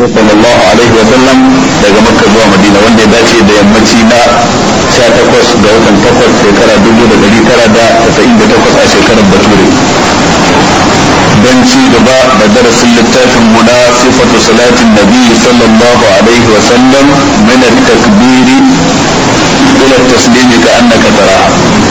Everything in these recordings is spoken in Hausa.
sallallahu alaihi wa sallam daga makka zuwa madina wanda ya dace da yammaci na 18 ga watan 8 shekara 1998 a shekarar bature don ci gaba da darasin littafin mu na sifatu salatin nabi sallallahu alaihi wa sallam min at-takbiri ila at-taslimi ka annaka taraha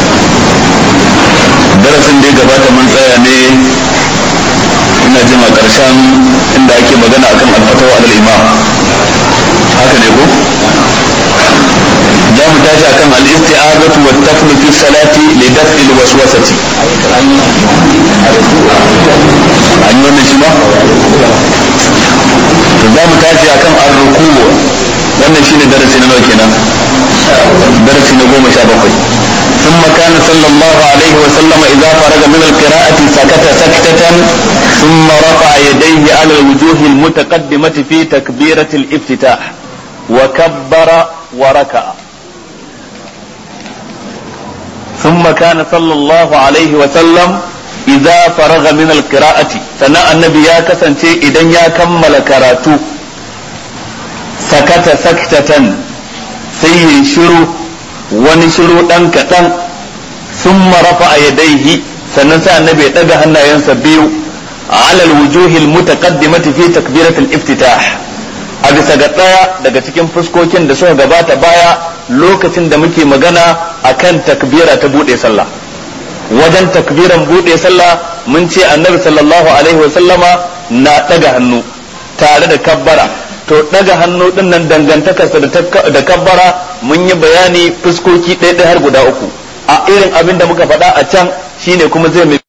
darasin da ya gabata mun tsaya ne ina jin a ƙarshen inda ake magana akan alfatawa alal imam haka ne ko za mu tashi akan al-isti'azatu wa taflu fi salati li daf'i al-waswasati an yi wannan shi ba to za mu tashi akan ar-ruku wannan shine darasi na nawa kenan darasi na goma sha bakwai ثم كان صلى الله عليه وسلم إذا فرغ من القراءة سكت سكتة ثم رفع يديه على الوجوه المتقدمة في تكبيرة الافتتاح وكبر وركع ثم كان صلى الله عليه وسلم إذا فرغ من القراءة سنة النبي يا كسنتي إذا يا كمل كراتو سكت سكتة سي شروع wani shiru ɗan kaɗan sun marafa a yadaihi sannan sai annabi ya ɗaga hannayensa biyu alal wujuhil mutaqaddimati fi takbiratul iftitah a bisa ga ɗaya daga cikin fuskokin da suka gabata baya lokacin da muke magana akan takbira ta buɗe sallah wajen takbiran buɗe sallah mun ce annabi sallallahu alaihi wasallama na ɗaga hannu tare da kabbara to daga hannu din nan dangantakarsa da kabbara mun yi bayani fuskoki ɗaya ɗaya har guda uku a irin abin da muka faɗa a can shine kuma zai mai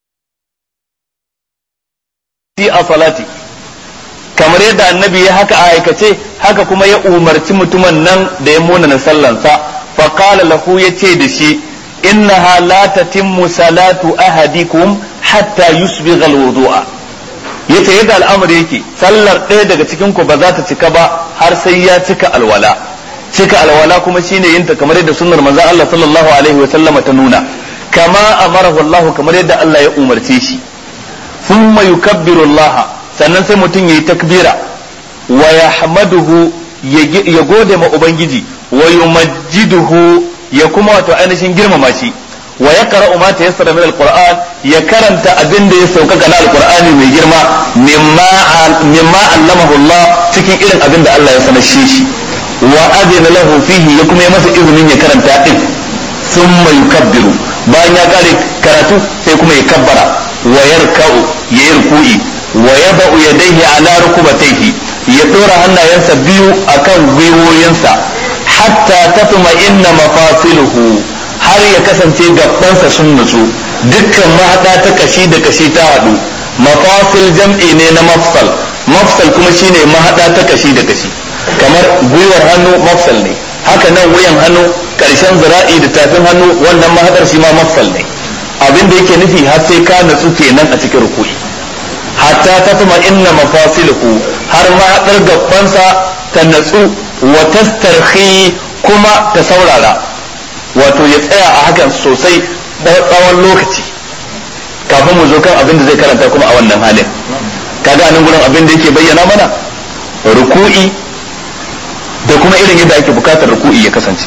a salati kamar yadda annabi ya haka a aikace haka kuma ya umarci mutumin nan da ya munana sallansa fa qala lahu yace da shi innaha la tatimmu salatu ahadikum hatta yusbigha alwudu'a yace yadda al'amari yake sallar ɗaya daga cikin ku ba za ta cika ba har sai ya cika alwala cika alwala kuma shine yin ta kamar yadda sunnar manzon Allah sallallahu alaihi wa sallama ta nuna kama amarahu Allah kamar yadda Allah ya umarce shi thumma yukabbiru Allah sannan sai mutum yayi takbira wa yahmaduhu ya gode ma ubangiji wa yumajjiduhu ya kuma wato ainihin girmama shi wa ya qara'u ma tayassara min alquran ya karanta abin da ya sauƙaƙa na alqur'ani mai girma mimma mimma allamahu Allah cikin irin abin da Allah ya sanar shi wa adina lahu fihi ya kuma ya masa izinin ya karanta din thumma yukabbiru bayan ya kare karatu sai kuma ya kabbara wa yarka'u ya yarku'i wa yada'u yadayhi ala rukubatayhi ya dora hannayensa biyu akan gwiwoyinsa hatta tatma inna mafasiluhu har ya kasance gabansa sun nutsu dukkan mahaɗa ta kashi da kashi ta haɗu mafasil jam'i ne na mafsal mafsal kuma shine mahaɗa ta kashi da kashi kamar gwiwar hannu mafsal ne haka nan wuyan hannu ƙarshen zira'i da tafin hannu wannan mahaɗar shi ma mafsal ne abin da yake nufi har sai ka nutsu kenan a cikin rukuni hatta ta tuma inna mafasiluhu har mahaɗar gabansa ta natsu wa tastarhi kuma ta saurara wato ya tsaya a hakan sosai tsawon lokaci kafin mu zo kan abin da zai karanta kuma a wannan halin kaga nan gurin abin da yake bayyana mana ruku'i da kuma irin yadda ake bukatar ruku'i ya kasance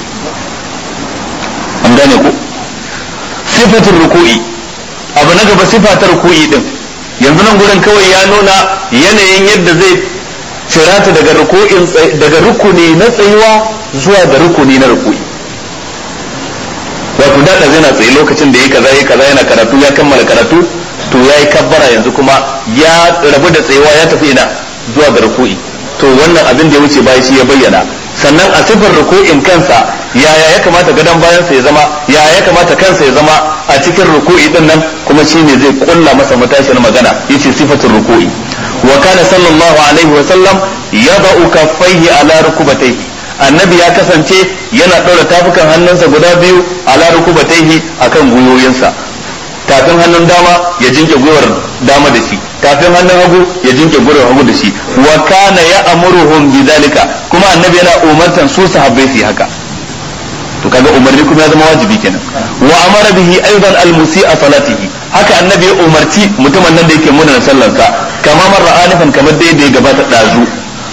an gane ku sifatin ruku'i abu na gaba sifatar ruku'i din yanzu nan gurin kawai ya nuna yanayin yadda zai cirata daga ruku'in daga rukuni na tsayuwa zuwa ga rukuni na ruku'i wato da zai na tsaye lokacin da ya kaza ya kaza yana karatu ya kammala karatu to ya yi kabbara yanzu kuma ya rabu da tsayewa ya tafi ina zuwa ga ruku'i to wannan abin da ya wuce baya shi ya bayyana sannan a sifar ruku'in kansa yaya ya kamata gadon bayansa ya zama yaya ya kamata kansa ya zama a cikin ruku'i din nan kuma shine zai kulla masa matashin magana yace sifatul ruku'i wa kana sallallahu alaihi wa sallam yada'u kaffaihi ala rukubatayhi annabi ya kasance yana ɗaura tafukan hannunsa guda biyu ala rukubataihi akan gwiwoyinsa tafin hannun dama ya jinke gwiwar dama da shi tafin hannun hagu ya jinke gwiwar hagu da shi wa kana ya amuruhum bidalika kuma annabi yana umartan su sahabbai su haka to kaga umarni kuma ya zama wajibi kenan wa amara bihi aidan almusi'a salatihi haka annabi ya umarci mutumin nan da yake muna sallarsa kama marra anifan kamar da ya gabata dazu wa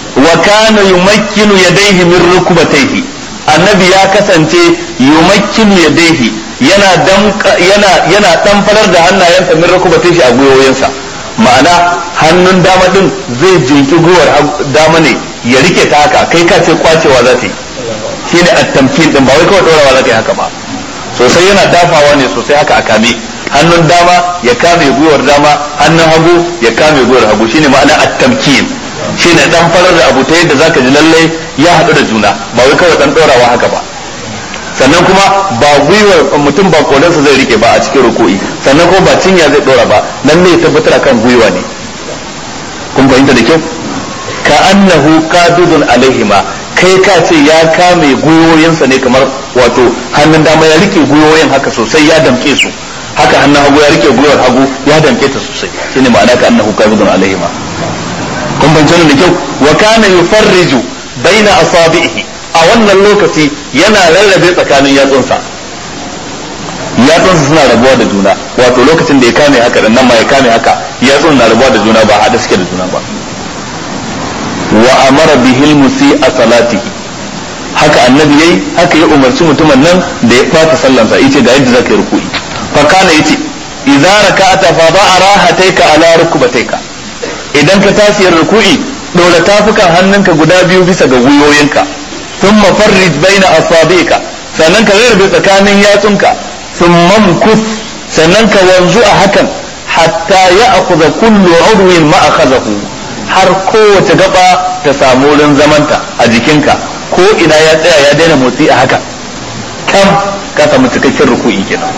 kana yumakkinu yadayhi min rukbatayhi annabi ya kasance yumakkinu yadayhi yana yana yana farar da hannayensa min rukbatayhi a gwiwoyinsa ma'ana hannun dama din zai jinki gwiwar dama ne ya rike ta haka kai ka ce kwacewa za ta yi shine at-tamkin din ba wai kawai dorawa za ta yi haka ba sosai yana dafawa ne sosai haka a kame hannun dama ya kame gwiwar dama hannun hagu ya kame gwiwar hagu shine ma'ana at-tamkin shine dan farar da abu ta yadda zaka ji lalle ya haɗu da juna ba wai kawai dan dorawa haka ba sannan kuma ba gwiwar mutum ba kodansa zai rike ba a cikin ruku'i sannan kuma ba cinya zai dora ba lalle ya tabbatar kan gwiwa ne kun fahimta da kyau ka annahu qadidun alaihima kai ka ce ya kame gwiwoyinsa ne kamar wato hannun dama ya rike gwiwoyin haka sosai ya damke su haka hannun hagu ya rike gwiwar hagu ya damke ta sosai shine ma'ana ka annahu qadidun alaihima kun fahimta da kyau wa kana yufarriju baina asabihi a wannan lokaci yana rarrabe tsakanin yatsunsa yatsunsa suna rabuwa da juna wato lokacin da ya kame haka da nan ma ya kame haka yatsun na rabuwa da juna ba haɗe suke da juna ba wa amara bihil musi a salatihi haka annabi yayi haka ya umarci mutumin nan da ya fata sallansa yace ga yadda zaka yi ruku'i fa kana yace idza raka'ata fa da'a rahataika ala rukbataika idan ka tashi ruku'i dora tafukan hannunka guda biyu bisa ga gwiwoyinka thumma farrij baina asabi'ika sannan ka rarrabe tsakanin yatsunka thumma mkus sannan ka wanzu a hakan hatta ya'khudha kullu 'udwin ma akhadhahu har kowace gaba ta samu wurin zamanta a jikinka ko ina ya tsaya ya daina motsi a haka kam ka samu cikakken ruku'i kenan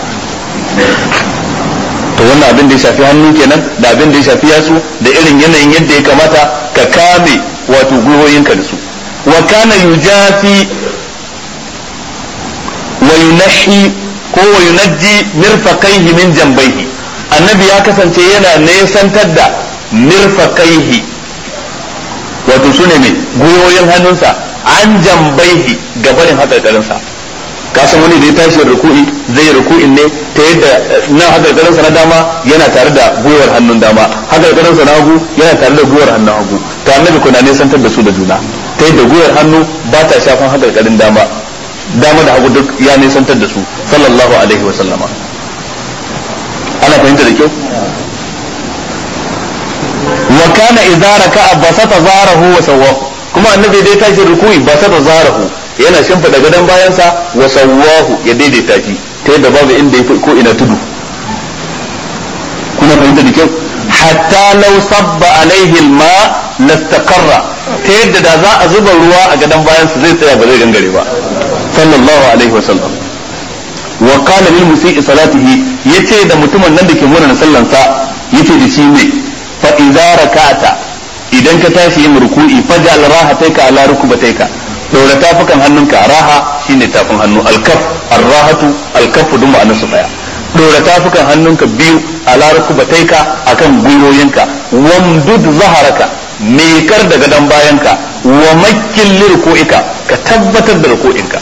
to wannan abin da ya shafi hannu kenan da abin da ya shafi yatsu da irin yanayin yadda ya kamata ka kame wato gwiwoyinka da su wa kana yujafi wa yunahi ko wa yunajji mirfaqaihi min jambaihi annabi ya kasance yana nesantar da mirfaqaihi wato su ne mai gwiwoyin hannunsa an jambaihi gabarin haƙarƙarinsa ka san wani da ya tashi ruku'i zai ruku'in ne ta yadda nan haƙarƙarinsa na dama yana tare da gwiwar hannun dama haƙarƙarinsa na hagu yana tare da gwiwar hannun hagu to annabi kuna nesantar da su da juna ta yadda gwiwar hannu ba ta shafan haƙarƙarin dama dama da hagu duk ya nesantar da su sallallahu alaihi wa sallama ana fahimta da kyau wa kana idza raka'a basata zarahu wa sawwahu kuma annabi dai tashi ruku'i basata zarahu yana shimfida gadon bayansa wa sawwahu ya daidaita shi ta yadda babu inda yafi ko ina tudu kuna fahimta da kyau hatta law sabba alaihi alma lastaqarra ta yadda da za a zuba ruwa a gadon bayansa zai tsaya ba zai gangare ba sallallahu alaihi wa sallam wa qala lil musii salatihi yace da mutumin nan da ke murna sallansa yace da shi ne fa idza raka'ata idan ka tashi yin ruku'i faj'al rahataika ala rukbataika dora tafukan hannunka raha shine tafin hannu alkaf arrahatu alkaf duk ma'anar su daya dora tafukan hannunka biyu ala rukbataika akan gwiwoyinka wamdud zaharaka mekar da gadon bayanka wa makkin lirku'ika ka tabbatar da ruku'inka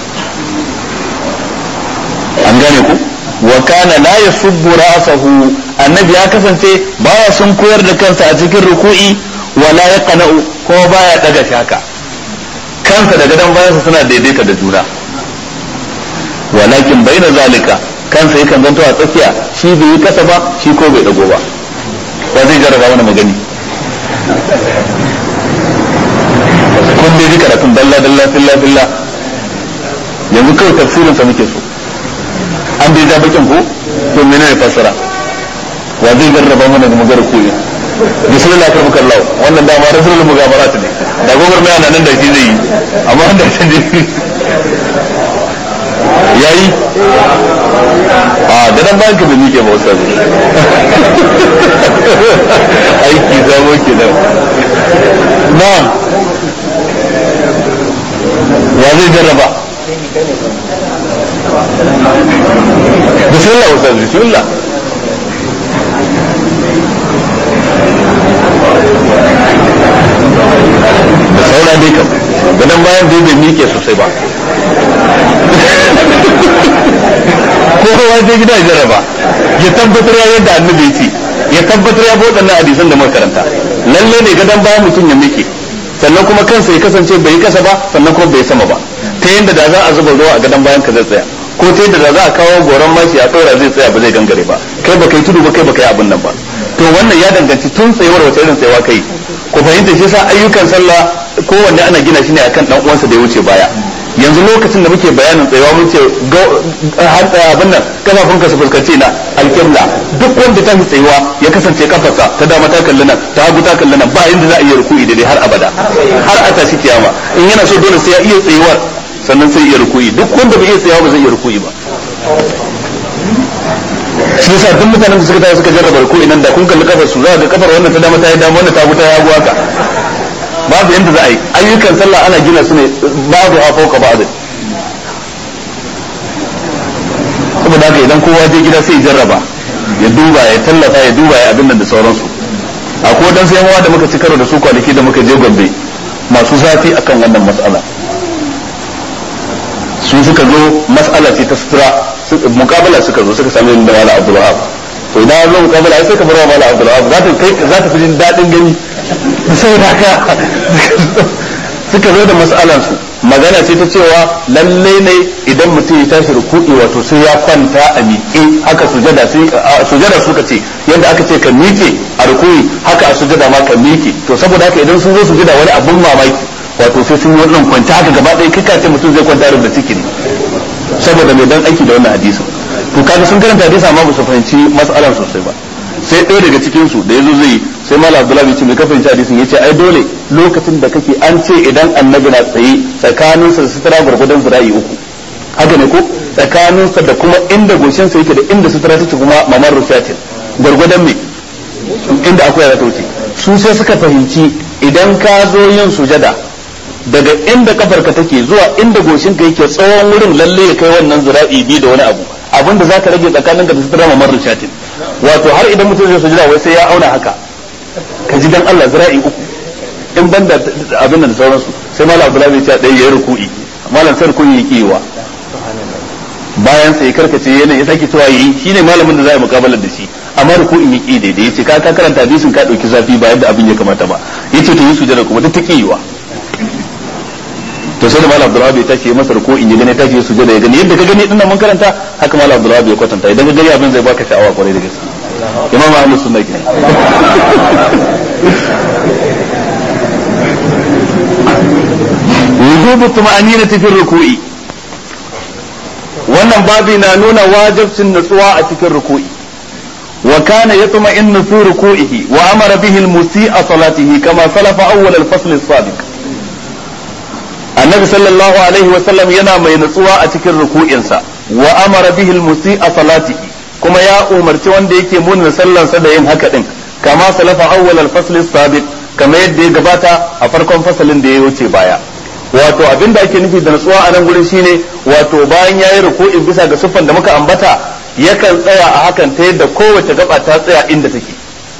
an gane ku wa kana la yasubbu ra'sahu annabi ya kasance baya sun koyar da kansa a cikin ruku'i wala yaqna'u ko baya daga shi haka kansa da gadon bayansa suna daidaita da juna walakin baina zalika kansa yakan zanto a tsakiya shi bai yi kasa ba shi ko bai dago ba ba zai jarraba wani magani kun dai ji karatun dalla dalla filla filla yanzu kawai tafsirin sa muke so an bai ja bakin ko to menene fassara wa zai jarraba mana da magana koyi bismillah kar muka Allah wannan dama rasulul mugabarat ne da gogar mai nan da shi zai yi amma wanda shi ne yayi a da dan bayan ka bai mike ba wasu aiki zamo ke nan na'am wa zai jarraba bismillah ustaz bismillah da saura dai kam gadon bayan dai bai mike sosai ba ko kowa sai gida ya jarraba ya tabbatar ya yadda annabi ce ya tabbatar ya waɗannan hadisan da makaranta lalle ne gadon bayan mutum ya mike sannan kuma kansa ya kasance bai kasa ba sannan kuma bai sama ba ta yadda da za a zuba ruwa a gadon bayan ka zai tsaya ko ta yadda da za a kawo goron mashi a tsora zai tsaya ba zai gangare ba kai ba kai tudu ba kai ba kai abin nan ba to wannan ya danganci tun tsayuwar wace irin tsayawa kai ku fahimta shi sa ayyukan sallah kowanne ana gina shi ne akan dan uwansa da ya wuce baya yanzu lokacin da muke bayanin tsayawa mun ce abin nan kafafun ka su fuskanci na alƙibla duk wanda ta fi tsayuwa ya kasance kafarsa ta dama ta kalli nan ta hagu ta kalli nan ba inda za a iya ruku'i da dai har abada har a tashi kiyama in yana so dole sai ya iya tsayuwar sannan sai iya ruku'i duk wanda bai iya tsayawa ba zai iya ruku'i ba shi yasa duk mutanen da suka tafi suka jarraba ruku'i nan da kun kalli kafar su za ga kafar wannan ta dama ta yi dama wannan ta hagu ta yi hagu haka babu yanda za a yi ayyukan sallah ana gina su ne babu a fauka ba'd saboda haka idan kowa je gida sai ya jarraba ya duba ya tallafa ya duba ya abin nan da sauransu akwai wadansu yan da muka ci karo da su kwanaki da muka je gombe masu zafi akan wannan mas'ala su suka zo mas'ala ce ta sutura mukabala suka zo suka sami da wala abdul wahab to idan zo mukabala sai ka bar wa wala abdul wahab za ta kai za ta fi jin dadin gani sai haka suka zo da mas'alan su magana ce ta cewa lalle ne idan mutum ya tashi ruku'i wato sai ya kwanta a miƙe haka sujada sai sujada suka ce yadda aka ce ka miƙe a ruku'i haka a sujada ma ka miƙe to saboda haka idan sun zo sujada wani abun mamaki wato sai sun yi wannan kwanta haka gaba ɗaya kai ce mutum zai kwanta da ciki ne saboda mai dan aiki da wannan hadisin to kaga sun karanta hadisi amma ba su fahimci mas'alan sosai ba sai ɗaya daga cikin su da yazo zai sai malam abdullahi ya ce mai ka fahimci hadisin yace ai dole lokacin da kake an ce idan annabi na tsaye tsakaninsa da sutura gurgudan zira'i uku haka ne ko tsakaninsa da kuma inda goshinsa yake da inda sutura take kuma mamar rufatin gurgudan me inda akwai ya ta wuce su sai suka fahimci idan ka zo yin sujada daga inda kafarka take zuwa inda goshinka yake tsawon wurin lalle ya kai wannan zira'i bi da wani abu abinda zaka rage tsakanin da sutura mamar rufatin wato har idan mutum zai sujada wai sai ya auna haka ka ji dan Allah zira'i uku in banda abin da sauransu sai malam abdullahi ya ce ɗaya ya yi ruku'i malam sai ruku'i ya kiwa bayan sai karkace yana ya sake cewa yi shine malamin da za a mukabalar da shi amma ruku'in ya ki daidai yace ka ka karanta hadisin ka dauki zafi ba yadda abin ya kamata ba yace to yi sujada kuma duk ta kiwa to sai da malam abdullahi ya tashi ya masa ruku'in ya gane tashi ya sujada ya gani yadda ka gani dinnan mun karanta haka malam abdullahi ya kwatanta idan ka gani abin zai baka sha'awa kwarai da gaske imam ahlus sunna ke wujubu tuma'aninati fi ruku'i wannan babi na nuna wajibcin nutsuwa a cikin ruku'i wa kana yatma'innu fi ruku'ihi wa amara bihi al-musi'a salatihi kama salafa awwal al-fasl as-sabiq annabi sallallahu alaihi wa sallam yana mai nutsuwa a cikin ruku'insa wa amara bihi al-musi'a salatihi kuma ya umarci wanda yake munna sallansa da yin haka din kama salafa awwal al-fasl as-sabiq kama yadda ya gabata a farkon fasalin da ya wuce baya wato abin da ake nufi da natsuwa a nan gurin shine wato bayan yayi ruku'in bisa ga siffan da muka ambata yakan tsaya a hakan ta yadda kowace gaba ta tsaya inda take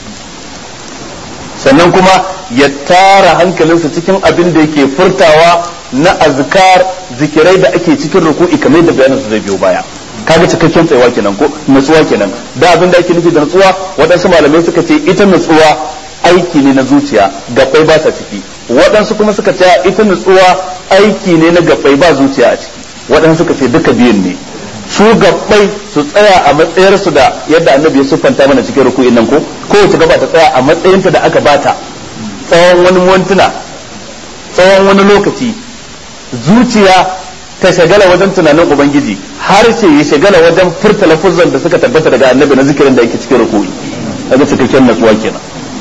sannan kuma ya tara hankalinsa cikin abin da yake furtawa na azkar zikirai da ake cikin ruku'i kamar yadda bayanin su zai biyo baya kaga cikakken tsayawa kenan ko natsuwa kenan da abin da ake nufi da natsuwa waɗansu malamai suka ce ita natsuwa aiki ne na zuciya gabbai ba sa ciki waɗansu kuma suka ce ita nutsuwa aiki ne na gabbai ba zuciya a ciki waɗansu suka ce duka biyun ne su gabbai su tsaya a matsayarsu da yadda annabi ya siffanta mana cikin ruku'in nan ko kowace gaba ta tsaya a matsayinta da aka bata tsawon wani mintuna tsawon wani lokaci zuciya ta shagala wajen tunanin ubangiji har ce ya shagala wajen furta lafuzan da suka tabbata daga annabi na zikirin da yake cikin ruku'i kaga cikakken natsuwa kenan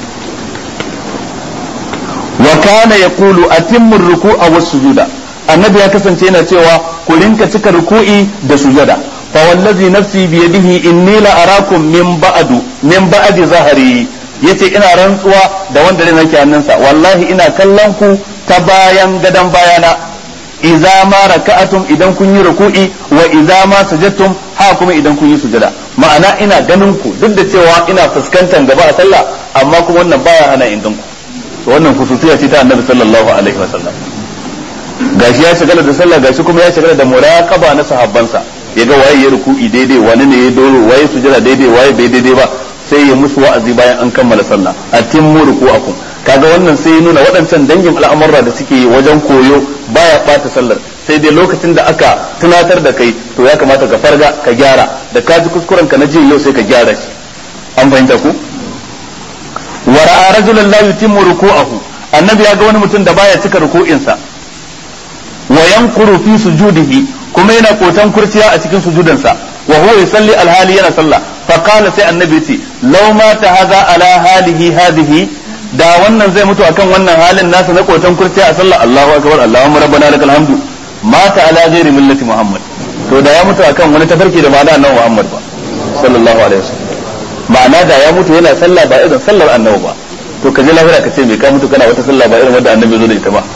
wa kana yaqulu atimmu ar-ruku'a was-sujuda annabi ya kasance yana cewa ku rinka cika ruku'i da sujada fa wallazi nafsi bi yadihi inni la arakum min ba'du min ba'di zahari yace ina rantsuwa da wanda ne nake hannunsa wallahi ina kallon ku ta bayan gadan bayana idza ma raka'atum idan kun yi ruku'i wa idza ma sajadtum ha kuma idan kun yi sujada ma'ana ina ganin ku duk da cewa ina fuskantar gaba a sallah amma kuma wannan baya hana in ku wannan khususiya ce ta annabi sallallahu alaihi wa sallam gashi ya shagala da sallah gashi kuma ya shagala da muraqaba na sahabbansa ya ga waye ya ruku'i daidai wani ne ya doro waye sujada daidai waye bai daidai ba sai ya musu wa'azi bayan an kammala sallah atimmu ruku'akum kaga wannan sai nuna waɗancan dangin al'amurra da suke yi wajen koyo baya ɓata sallar sai dai lokacin da aka tunatar da kai to ya kamata ka farga ka gyara da ka ji kuskuren ka na jiya yau sai ka gyara shi an fahimta ku wa ra'a rajulan la yutimmu ruku'ahu annabi ya ga wani mutum da baya cika ruku'insa wa yanquru fi sujudihi kuma yana kotan kurciya a cikin sujudansa wa huwa yusalli alhali yana sallah fa qala sai annabi ce law mata hadha ala halihi hadhihi da wannan zai mutu akan wannan halin nasa na kotan kurciya a sallah Allahu akbar Allahumma rabbana lakal hamdu mata ala ghairi millati muhammad to da ya mutu akan wani tafarki da ma'ana annabi muhammad ba sallallahu alaihi wasallam ma'ana da ya mutu yana sallah ba irin sallar annabi ba to ka je lahira ka ce me ka mutu kana wata sallah ba irin wanda annabi zo da ita ba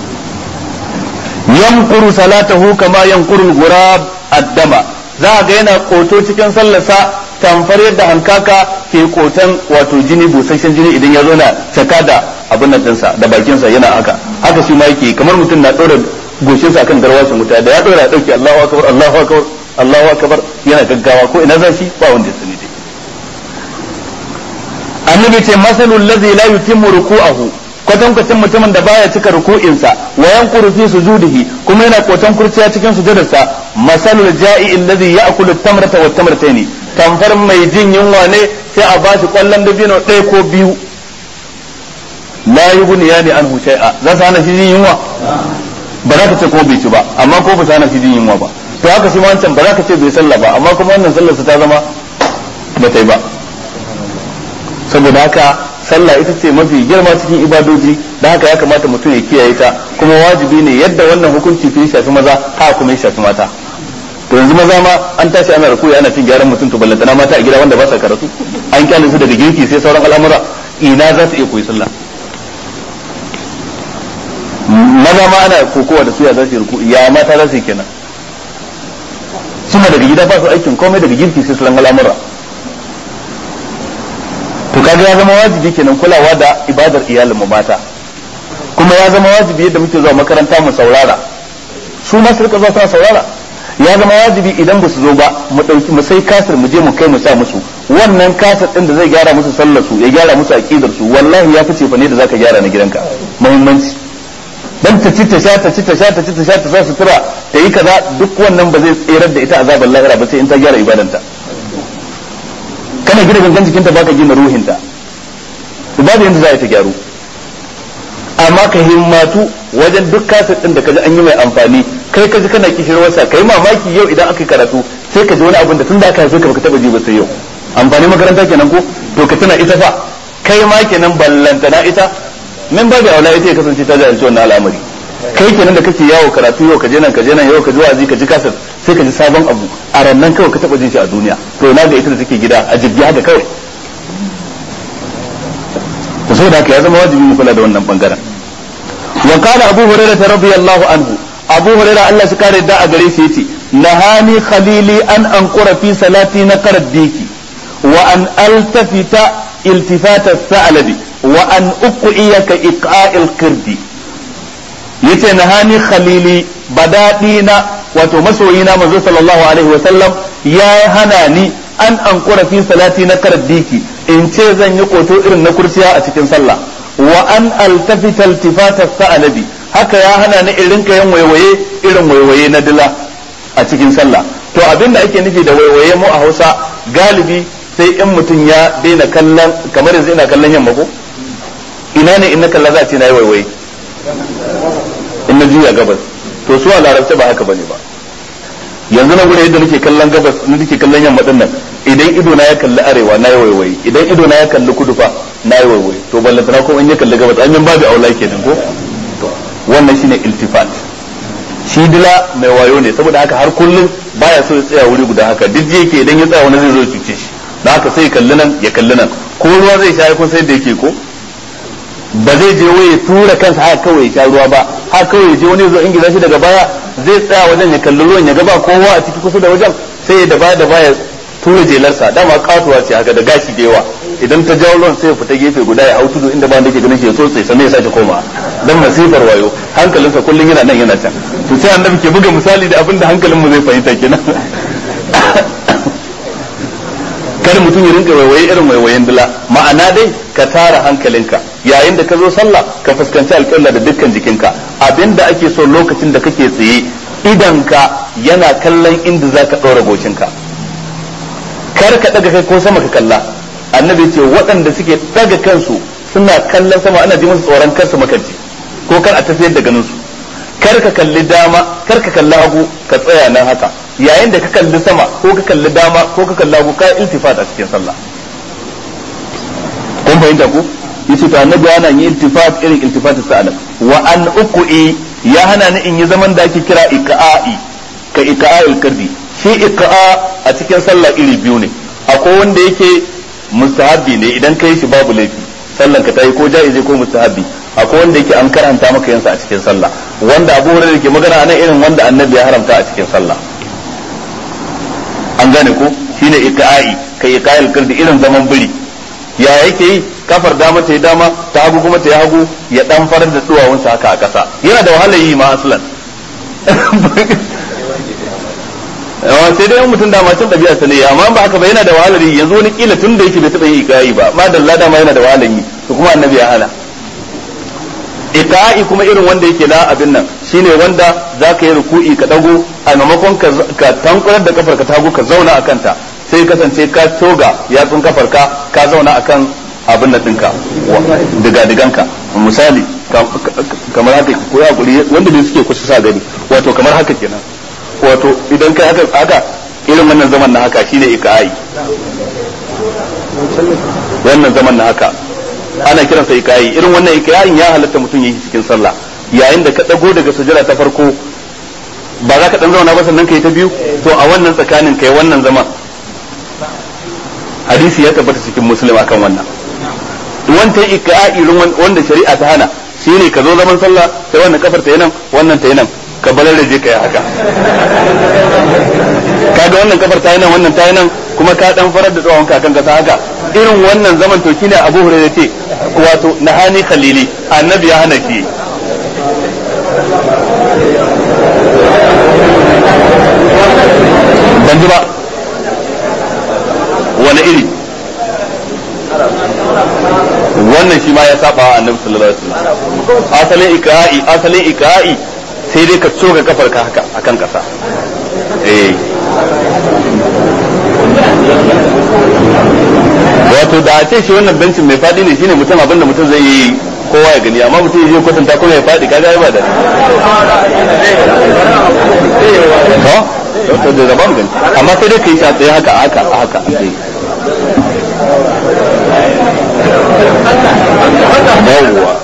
yankuru salatahu kama yankuru gurab addama za ga yana koto cikin sallarsa tamfar yadda hankaka ke kotan wato jini busasshen jini idan ya zo na caka da abin nan dinsa da bakinsa yana haka haka shi ma yake kamar mutum na ɗora goshinsa akan garwashin wuta da ya ɗora ya ɗauki Allahu akbar Allahu akbar Allahu akbar yana gaggawa ko ina za shi ba wanda ya sani dai annabi ce masalul ladzi la yutimmu ruku'ahu kwatankwacin mutumin da baya cika ruku'insa wa yanquru fi sujudihi kuma yana kotan kurciya cikin sujudarsa masalul ja'i alladhi ya'kulu at-tamrata wat tamrataini tamfar mai jin yunwa ne sai a bashi kwallon dabino ɗaya ko biyu la yughni yani anhu shay'a za su hana shi jin yunwa ba za ka ce ko bai ci ba amma ko ba su hana shi jin yunwa ba to haka shi wancan ba za ka ce bai sallah ba amma kuma wannan sallarsa ta zama ba ta yi ba saboda haka sallah ita ce mafi girma cikin ibadoji da haka ya kamata mutum ya kiyaye ta kuma wajibi ne yadda wannan hukunci fi shafi maza ha kuma ya shafi mata to yanzu maza ma an tashi ana rukuya ana cin gyaran mutum to ballantana mata a gida wanda ba sa karatu an kyale su daga girki sai sauran al'amura ina za su iya koyi sallah maza ma ana kokowa da su ya za su yi ruku ya mata za su yi kenan suna daga gida ba su aikin komai daga girki sai sauran al'amura to kaga ya zama wajibi kenan kulawa da ibadar iyalin mu mata kuma ya zama wajibi yadda muke zuwa makaranta mu saurara su ma su rika zuwa suna saurara ya zama wajibi idan ba su zo ba mu dauki mu sai kasir mu je mu kai mu sa musu wannan kasir din da zai gyara musu sallar su ya gyara musu aqidar su wallahi ya fice fa ne da zaka gyara na gidanka muhimmanci dan ta ci ta sha ta ci ta sha ta ci ta sha ta sa sutura ta yi kaza duk wannan ba zai tserar da ita azabar lahira ba sai in ta gyara ibadanta kana gina gangan jikinta baka gina ruhinta babu yanda za ta gyaru amma ka himmatu wajen duk kasar din da kaji an yi mai amfani kai kaji kana kishirwarsa kai mamaki yau idan aka yi karatu sai ka ji wani abin da tun da aka haife ka baka taba ji ba sai yau amfani makaranta kenan ko to ka tuna ita fa kai ma kenan ballantana ita min babu aula ita ya kasance ta jahilci wannan al'amari kai kenan da kake yawo karatu yau ka je nan ka je nan yau ka ji wa'azi ka ji kasar sai ka ji sabon abu a rannan kawai ka taba jin shi a duniya to ina ga ita da take gida a jibgi haka kawai to saboda haka ya zama wajibi mu kula da wannan bangaren wa kana abu hurairah radiyallahu anhu abu hurairah Allah shi kare da a gare shi yace nahani khalili an anqura fi salati na diki wa an altafita iltifata sa'alabi wa an uqiyaka iqa'il qirdi yace nahani khalili badadi na wato masoyina manzo sallallahu alaihi wa sallam ya hana ni an ankura fi salati na diki in ce zan yi koto irin na kurciya a cikin sallah wa an altafita iltifata sa'alabi haka ya hana ni in rinka yin waiwaye irin waiwaye na dila a cikin sallah to abin da ake nufi da waiwaye mu a Hausa galibi sai in mutum ya daina kallon kamar yanzu ina kallon yamma ko ina ne in na kalla za a ce na yi waiwaye in na juya gabas to su a larabta ba haka bane ba yanzu na gure yadda nake kallon gabas nake kallon yamma din nan idan ido na ya kalli arewa na yi waiwaye idan ido na ya kalli kudu fa na yi waiwaye to ballantana ko in ya kalli gabas an yin babu aula kenan ko to wannan shine iltifat shi dila mai wayo ne saboda haka har kullum baya so ya tsaya wuri guda haka duk yake idan ya tsaya wani zai zo cuce shi da haka sai ya kalli nan ya kalli nan ko ruwa zai sha kun sai da yake ko ba zai je wai ya tura kansa haka kawai ya sha ruwa ba haka kawai ya je wani zo ingiza shi daga baya zai tsaya wajen ya kalli ruwan ya ga ba kowa a ciki kusa da wajen sai ya da baya da baya tura jelarsa dama katuwa ce haka da gashi da yawa idan ta jawo ruwan sai ya fita gefe guda ya hau tudu inda ba da ke ganin shi ya tsotse sannan ya sake koma dan masifar wayo hankalinsa kullum yana nan yana can to sai annabi ke buga misali da abin da hankalin mu zai fahimta kenan kada mutum ya rinka waiwaye irin waiwayen dila ma'ana dai ka tara hankalinka yayin da ka zo sallah ka fuskanci alƙibla da dukkan jikinka abinda ake so lokacin da kake tsaye idan ka yana kallon inda za ka ɗora gocinka kar ka ɗaga kai ko sama ka kalla annabi ce waɗanda suke ɗaga kansu suna kallon sama ana ji musu tsoron kar su makanci ko kar a tafiyar da ganin su kar ka kalli dama kar ka kalli hagu ka tsaya nan haka yayin da ka kalli sama ko ka kalli dama ko ka kalli hagu ka iltifat a cikin sallah kun fahimta ku yace to annabi yana yin iltifat irin iltifat sa'ala wa an uqi ya hana ni in yi zaman da ake kira iqa'i ka iqa'il kardi shi iqa'a a cikin sallah iri biyu ne akwai wanda yake mustahabbi ne idan kai shi babu laifi sallan ka tayi ko jaizi ko mustahabbi akwai wanda yake an karanta maka yansa a cikin sallah wanda Abu Hurairah ke magana anan irin wanda Annabi ya haramta a cikin sallah an gane ko shine iqa'i kai iqa'il kardi irin zaman biri ya yake yi kafar dama ta yi dama ta hagu kuma ta yi hagu ya dan farar da duwawunsa haka a ƙasa yana da wahalar yi ma aslan yawa sai dai mutum dama can ɗabi'a sa ne amma ba haka ba yana da wahalar yi yanzu wani kila tun da yake bai taɓa yi iqa'i ba ma dalla dama yana da wahalar yi to kuma annabi ya hana iqa'i kuma irin wanda yake na abin nan shine wanda zaka yi ruku'i ka dago a maimakon ka tankurar da kafar ka tago ka zauna a kanta sai kasance ka toga yatsun kafar ka ka zauna akan abin da ɗinka diga diganka misali kamar haka ko ya guri wanda ne suke kusa sa gani wato kamar haka kenan wato idan kai haka haka irin wannan zaman na haka shine iqa'i wannan zaman na haka ana kiransa iqa'i irin wannan iqa'in ya halatta mutum yi cikin sallah yayin da ka dago daga sujada ta farko ba za ka dan zauna ba sannan kai ta biyu to a wannan tsakanin kai wannan zaman hadisi ya tabbata cikin muslim akan wannan wancan iqa'i wanda shari'a ta hana shine ka zo zaman sallah sai wannan kafar ta yi nan wannan ta yi nan ka balar da je ka yi haka kaga wannan kafar ta yi nan wannan ta yi nan kuma ka dan farar da tsawon ka kan kasa haka irin wannan zaman to shine Abu Hurairah ce wato nahani khalili annabi ya hana shi ban ji ba wani iri wannan shi ma ya saba wa annabi sallallahu alaihi wasallam asalin ikra'i asalin ikra'i sai dai ka tsoga kafar ka haka akan kasa eh wato da a ce shi wannan bencin mai fadi ne shine mutum abinda mutum zai yi kowa ya gani amma mutum ya kwatanta kuma ya fadi kaga ba da to to da rabon gani amma sai dai kai shi a tsaye haka haka haka yawwa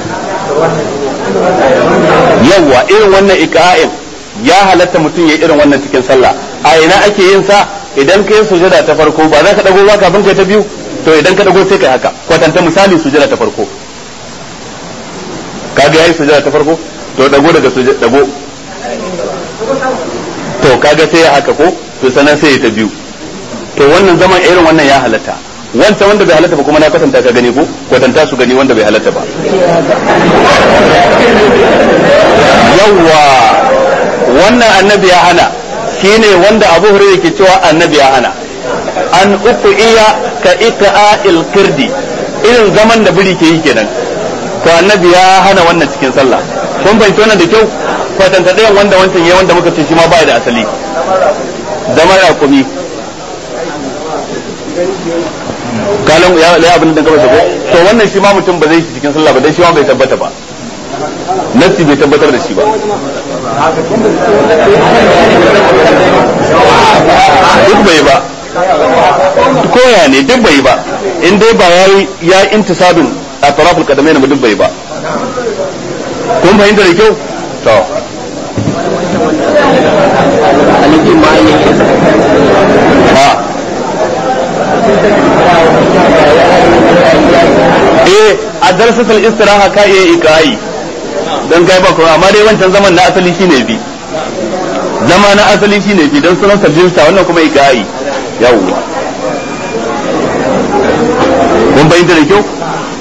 yawwa irin wannan ika'in ya halatta mutum ya irin wannan cikin sallah a ina ake yin sa idan kai sujada ta farko ba za ka dago ba kafin kai ta biyu to idan ka dago sai kai haka kwatanta misali sujada ta farko kaga yayi sujada ta farko to dago daga sujada dago to kaga sai ya haka ko to sanan sai ya ta biyu to wannan zaman irin wannan ya halatta wancan wanda bai halatta ba kuma na kwatanta ka gani ko kwatanta su gani wanda bai halatta ba yawwa wannan annabi ya hana shine wanda abu hurairah ke cewa annabi ya hana an uku iya ka iqa'il kirdi irin zaman da biri ke yi kenan to annabi ya hana wannan cikin sallah kun fahimci wannan da kyau kwatanta ɗayan wanda wancan ya wanda muka ce shi ma ba da asali zama raƙumi kalan ya ya abin da gaba ko to wannan shi ma mutum ba zai shi cikin sallah ba dan shi ma bai tabbata ba nafsi bai tabbatar da shi ba duk bai ba koya ne duk bai ba in dai ba ya ya intisabin a taraful kadamai na duk bai ba kun fahimta da kyau to ha eh a darsatul istiraha ka iya ikai dan kai ba ko amma dai wancan zaman na asali shine bi zama na asali shine bi dan sunan sajinta wannan kuma ikai yawwa kun bayyana da kyau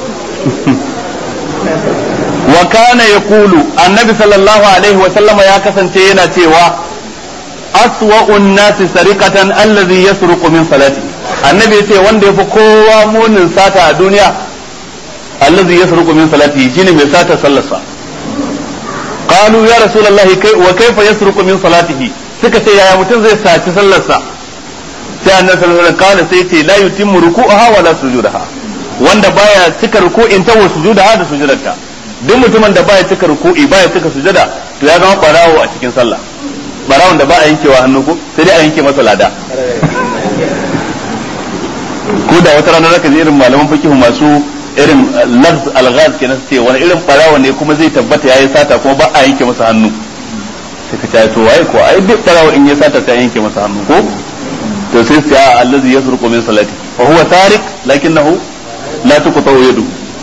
wa kana yaqulu annabi sallallahu alaihi wa sallama ya kasance yana cewa aswa'un nasi sariqatan allazi yasruqu min salati annabi ya ce wanda yafi kowa munin sata a duniya allazi yasruqu min salatihi shine mai sata sallarsa qalu ya rasulullahi kai wa kaifa yasruqu min salatihi suka ce yaya mutum zai saci sallarsa sai annabi sallallahu alaihi wasallam sai ce la yutimmu ruku'aha wa la sujudaha wanda baya cika ruku'in ta wa sujudaha da sujudarta duk mutumin da baya cika ruku'i baya cika sujada to ya zama barawo a cikin sallah barawon da ba a yankewa hannu ko sai dai a yanke masa lada ko da wata rana zaka ji irin malaman fikihu masu irin lafz alghaz kenan ce wani irin barawo ne kuma zai tabbata yayi sata kuma ba a yanke masa hannu sai ka ce to wai ko ai duk barawo in ya sata sai yanke masa hannu ko to sai sai allazi yasruqu min salati wa huwa tariq lakinnahu la tuqta yadu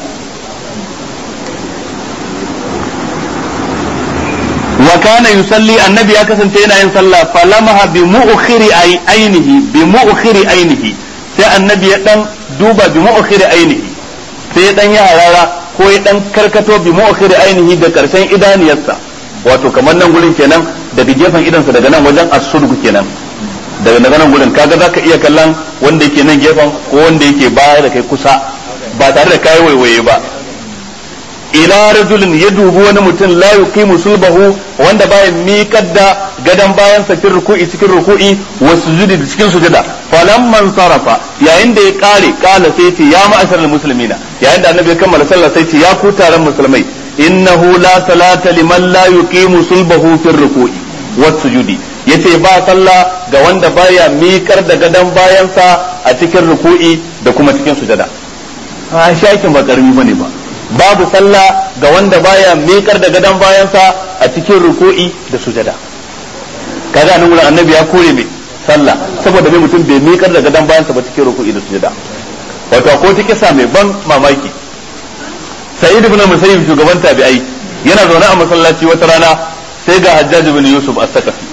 wa kana yusalli annabi ya kasance yana yin sallah falamaha bi mu'khiri ainihi bi mu'khiri ainihi sai annabi ya dan duba bi mu'khiri ainihi sai ya dan yi harara ko ya dan karkato bi mu'khiri ainihi da karshen idaniyarsa wato kamar nan gurin kenan daga gefen idansa daga nan wajen as-sulgu kenan daga daga nan gurin kaga zaka iya kallon wanda yake nan gefen ko wanda yake baya da kai kusa ba tare da kai waiwaye ba ila rajulin ya dubi wani mutum la yuqimu sulbahu wanda baya miƙar da gadan bayan sa cikin ruku'i cikin ruku'i wa sujudi da cikin sujada falamman sarafa yayin da ya kare kala sai ce ya ma'asharal muslimina yayin da annabi ya kammala sallah sai ce ya ku taron musulmai innahu la salata liman la yuqimu sulbahu fi ruku'i wa sujudi yace ba sallah ga wanda baya miƙar da gadan bayansa a cikin ruku'i da kuma cikin sujada a shakin ba karami bane ba babu sallah ga wanda baya miƙar da gadon bayansa a cikin ruku'i da sujada kaga nan wurin annabi ya kore mai sallah saboda mai mutum bai miƙar da gadon bayansa ba cikin ruku'i da sujada wato ko ta kisa mai ban mamaki sa'id ibn musayyib shugaban tabi'ai yana zaune a masallaci wata rana sai ga hajjaj ibn yusuf as-saqafi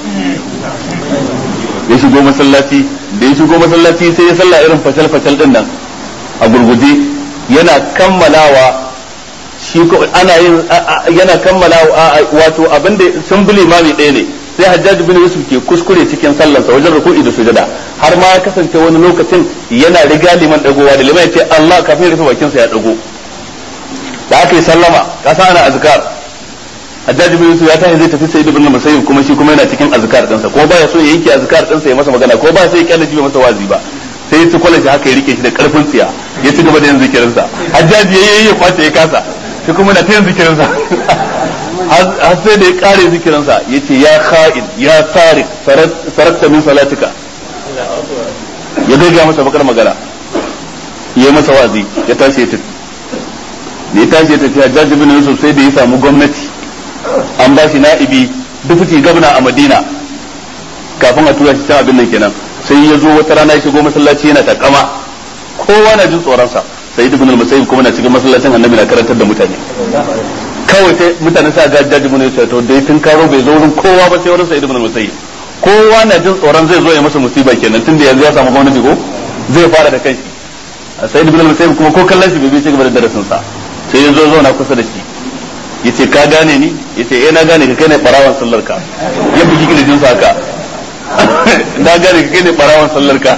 ya shigo masallaci da ya shigo masallaci sai ya sallah irin fashal fashal din nan a gurguje yana kammalawa shi ko ana yin yana kammala wato abin da sun bi limami ɗaya ne sai hajjaj bin yusuf ke kuskure cikin sallarsa wajen ruku'i da sujada har ma ya kasance wani lokacin yana riga liman dagowa da liman ya ce Allah kafin ya rufe bakin sa ya dago da aka yi sallama kasa ana azkar hajjaj bin yusuf ya tashi zai tafi sai ibn musayyib kuma shi kuma yana cikin azkar ɗinsa ko baya so ya yanke azkar ɗinsa ya masa magana ko ba sai ya kyale shi bai masa wazi ba sai ya ci kwalashi haka ya rike shi da karfin tsiya ya ci gaba da yin zikirinsa hajjaji ya yi ya kwace ya kasa shi kuma na ta yin zikirinsa har sai da ya kare zikirinsa ya ce ya kha'in ya tarik sarakta min salatika ya gaggaya masa bakar magana ya yi masa wazi ya tashi ya tafi da ya tashi ya tafi hajjaji bin yusuf sai da ya samu gwamnati an ba shi na'ibi dufuti gabna a madina kafin a tura shi can abin nan kenan sai ya zo wata rana ya shigo masallaci yana takama kowa na jin tsoronsa sai ibn al-musayyib kuma na cikin masallacin annabi na karantar da mutane kawai sai mutane sa ga jaji mun yace to dai tun karo bai zo wurin kowa ba sai wurin sa ibn al-musayyib kowa na jin tsoron zai zo ya masa musiba kenan tunda yanzu ya samu gwamnati ko zai fara da kai sai ibn al-musayyib kuma ko kallon shi bai bi ci gaba da darasin sa sai ya zo zauna kusa da shi yace ka gane ni yace eh na gane ka kai ne barawan sallar ka ya bugi kirjin sa haka na gane ka kai ne barawan sallar ka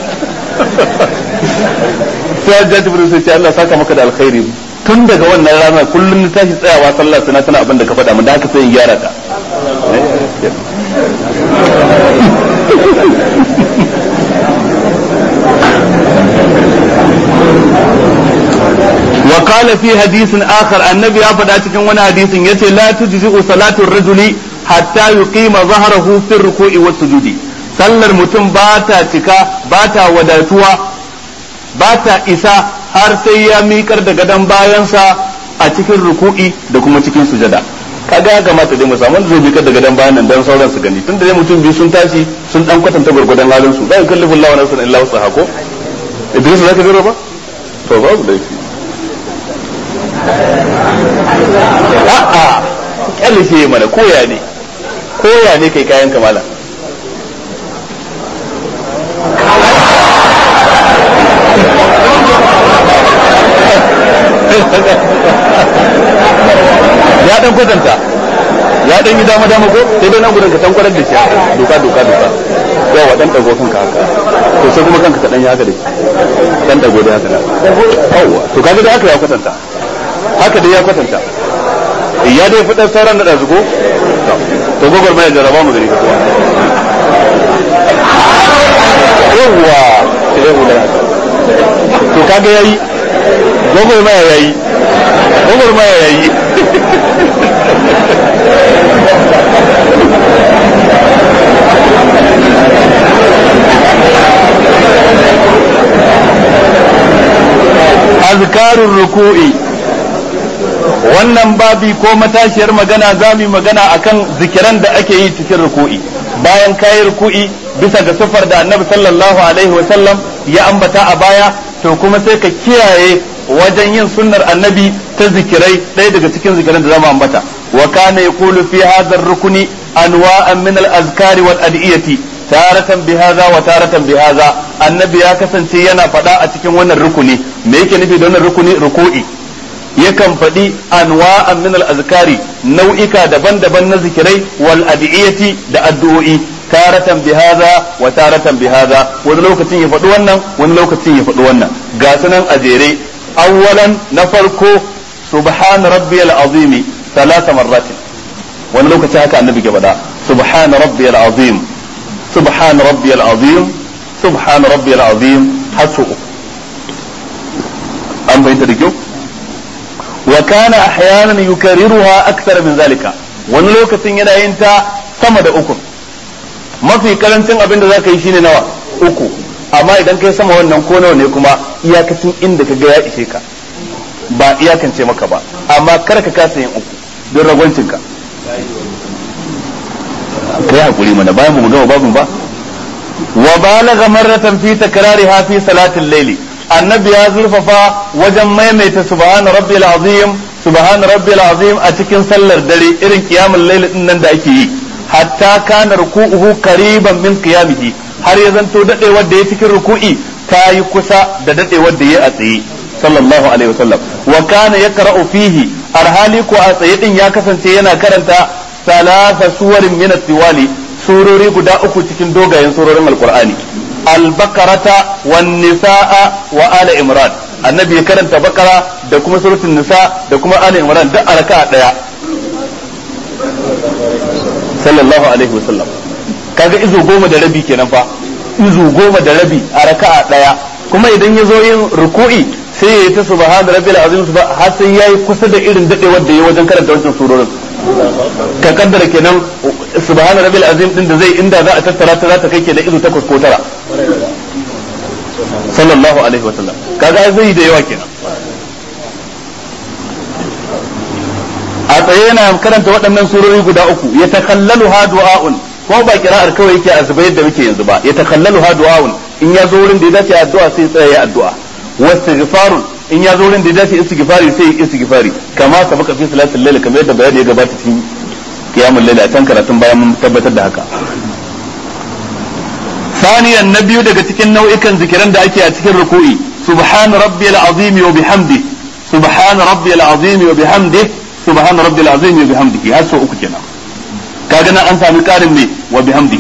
sai hajjaji bin sai ce Allah saka maka da alkhairi tun daga wannan rana kullum na tashi tsayawa sallah sana tana abin da ka faɗa mun da haka sai in gyara ta وقال في حديث آخر النبي أفضل cikin wani hadisin yace la tujzi'u salatu ar-rajuli hatta yuqima zahrahu fi ar-ruku'i was-sujudi sallar mutum ba ta cika ba ta wadatuwa ba ta isa har sai ya miƙar da gadon bayansa a cikin ruku'i da kuma cikin sujada kaga ya kamata dai mu samu wanda zai miƙar da gadon bayan nan dan sauran su gani tunda dai mutum biyu sun tashi sun dan kwatanta gurgudan halin su la yukallifu Allahu nafsan illa wusaha ko Idris zaka biro ba to babu laifi a'a kyalle shi mana koya ne koya ne kai kayan kamala ya dan kwatanta ya dan yi dama dama ko sai dai nan gudun ka tankwarar da shi doka doka doka yawa dan dago kanka haka to sai kuma kanka ka dan yi haka dai dan dago da haka yawa to kaga da haka ya kwatanta haka dai ya kwatanta ya dai fitar sauran da zugo to gogor mai jaraba mu gari yawwa sai hula to kaga yayi gogor mai yayi gogor mai yayi azkarun ruku'i wannan babi ko matashiyar magana za mu magana akan zikiran da ake yi cikin ruku'i bayan kayi ruku'i bisa ga sufar da annabi sallallahu alaihi wasallam ya ambata a baya to kuma sai ka kiyaye wajen yin sunnar annabi ta zikirai ɗaya daga cikin zikiran da zamu ambata wa kana yaqulu fi hadha rukuni anwa'an min al-azkari wal adiyati taratan bihaza wa taratan bihaza annabi ya kasance yana faɗa a cikin wannan rukuni me yake nufi da wannan rukuni ruku'i yakan faɗi anwa'an min al-azkari nau'ika daban-daban na zikirai wal adiyati da addu'o'i taratan bihaza wa taratan bihaza wani lokacin ya faɗi wannan wani lokacin ya faɗi wannan ga sunan a jere awwalan na farko subhan rabbiyal azim ثلاث مرات wani lokaci haka annabi ke faɗa subhan rabbiyal azim subhan rabbiyal azim subhan rabbiyal azim har su an bayyana da kyau wa kana ahyanan yukarriruha akthar min zalika wani lokacin yana yin ta sama da uku mafi karancin abin da zaka yi shine nawa uku amma idan kai sama wannan ko nawa ne kuma iyakacin inda ka ga ya ishe ka ba iyakance maka ba amma kar ka kasa yin uku don ragwancin ka kai hakuri mana bayan mu gama babu ba wa balagha marratan fi takrariha fi salatil layli annabi ya zurfafa wajen maimaita subhana rabbil azim subhana rabbil azim a cikin sallar dare irin kiyamul layl din nan da ake yi hatta kana ruku'uhu qariban min qiyamihi har ya zanto dadewar da ya cikin ruku'i ta yi kusa da dadewar da ya a tsaye sallallahu alaihi wasallam wa kana yaqra'u fihi arhali ko a tsaye din ya kasance yana karanta salasa suwarin min at-tiwali surori guda uku cikin dogayen surorin alqur'ani al-baqarata wan nisaa wa ala imran annabi ya karanta bakara da kuma suratul nisa da kuma ala imran duk a raka'a daya sallallahu alaihi wasallam kaga izo goma da rabi kenan fa izo goma da rabi a raka'a daya kuma idan ya zo yin ruku'i sai ya yi ta subhana rabbil azim har sai yayi kusa da irin dadewar da ya wajen karanta wancan surorin ka kaddara kenan subhana rabbil azim din da zai inda za a tattara ta za ta kai kenan izo takwas ko tara sallallahu alaihi wasallam kaga zai da yawa kenan a tsaye yana karanta waɗannan surori guda uku ya takallalu ha du'a'un kuma ba kira'ar kawai yake a zuba yadda muke yanzu ba ya takallalu ha du'a'un in ya zo wurin da ya dace addu'a sai tsaya ya addu'a wastighfarun in ya zo wurin da ya dace istighfari sai istighfari kama sabaka fi salatul layl kamar yadda bayani ya gabata cikin qiyamul layl a can karatun bayan mun tabbatar da haka ثانيا نبي daga cikin nau'ikan zikiran da ake a cikin ruku'i subhan rabbiyal azim wa bihamdi subhan rabbiyal azim wa bihamdi subhan rabbiyal azim wa bihamdihi har so uku kenan kaga nan an sami karin ne wa bihamdihi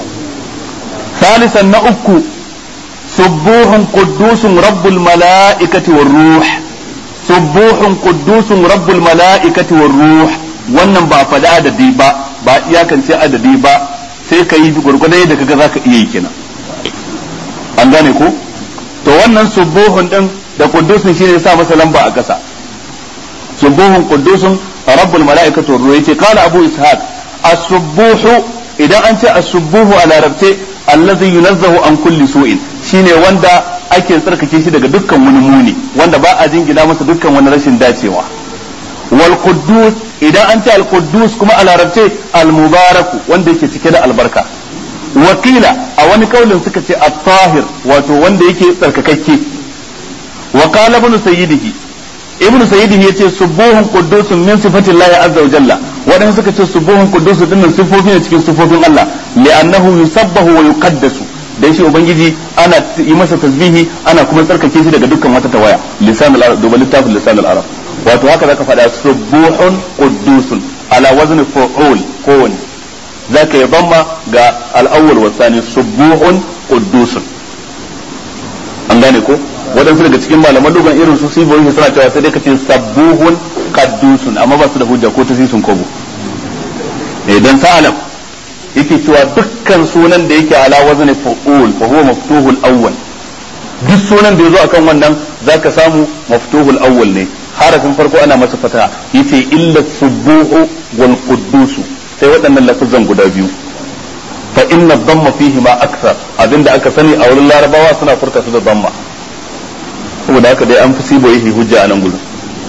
ثالثا na uku subuhun quddusun rabbul mala'ikati war ruh subuhun quddusun rabbul mala'ikati war ruh wannan ba faɗa adadi ba ba iyakance adadi ba sai ka yi gurgurda yadda kaga zaka iya yi kenan an gane ko to wannan subuhun din da quddusun shine ya sa masa lamba a ƙasa subuhun quddusun rabbul mala'ikati war ruh yace qala abu ishaq as-subuhu idan an ce as-subuhu a larabce allazi yunazzahu an kulli su'in shine wanda ake tsarkake shi daga dukkan wani muni wanda ba a jingina masa dukkan wani rashin dacewa wal quddus idan an ce al quddus kuma a larabce al mubaraku wanda yake cike da albarka wakila a wani kaulin suka ce at-tahir wato wanda yake tsarkakakke wa qala ibn sayyidihi ibn sayyidihi yace subuhun quddusun min sifatillahi azza wa jalla wadanda suka ce subuhun quddusun dinnan sifofi ne cikin sifofin Allah li'annahu yusabbahu wa yuqaddasu dan shi ubangiji ana yi masa tasbihi ana kuma tsarkake shi daga dukkan wata tawaya lisan al-arab duba littafin lisan al-arab wato haka zaka faɗa subuhun quddusun ala wazni fu'ul kowani zaka yi bamma ga al-awwal wa thani subuhun quddusun an gane ko waɗansu daga cikin malaman lugan irin su siboyi suna cewa sai dai kace sabbuhun qaddusun amma ba su da hujja ko ta sisun kobo idan sa'alam yake cewa dukkan sunan da yake ala wazni fa'ul fa huwa maftuhul awwal duk sunan da yazo akan wannan zaka samu maftuhul awwal ne harafin farko ana masa fata yace illa subuhu wal quddus sai waɗannan lafazan guda biyu fa inna dhamma fihi ma akthar abinda aka sani a wurin larabawa suna furta su da dhamma saboda haka dai an fi sibo yake hujja a nan gurin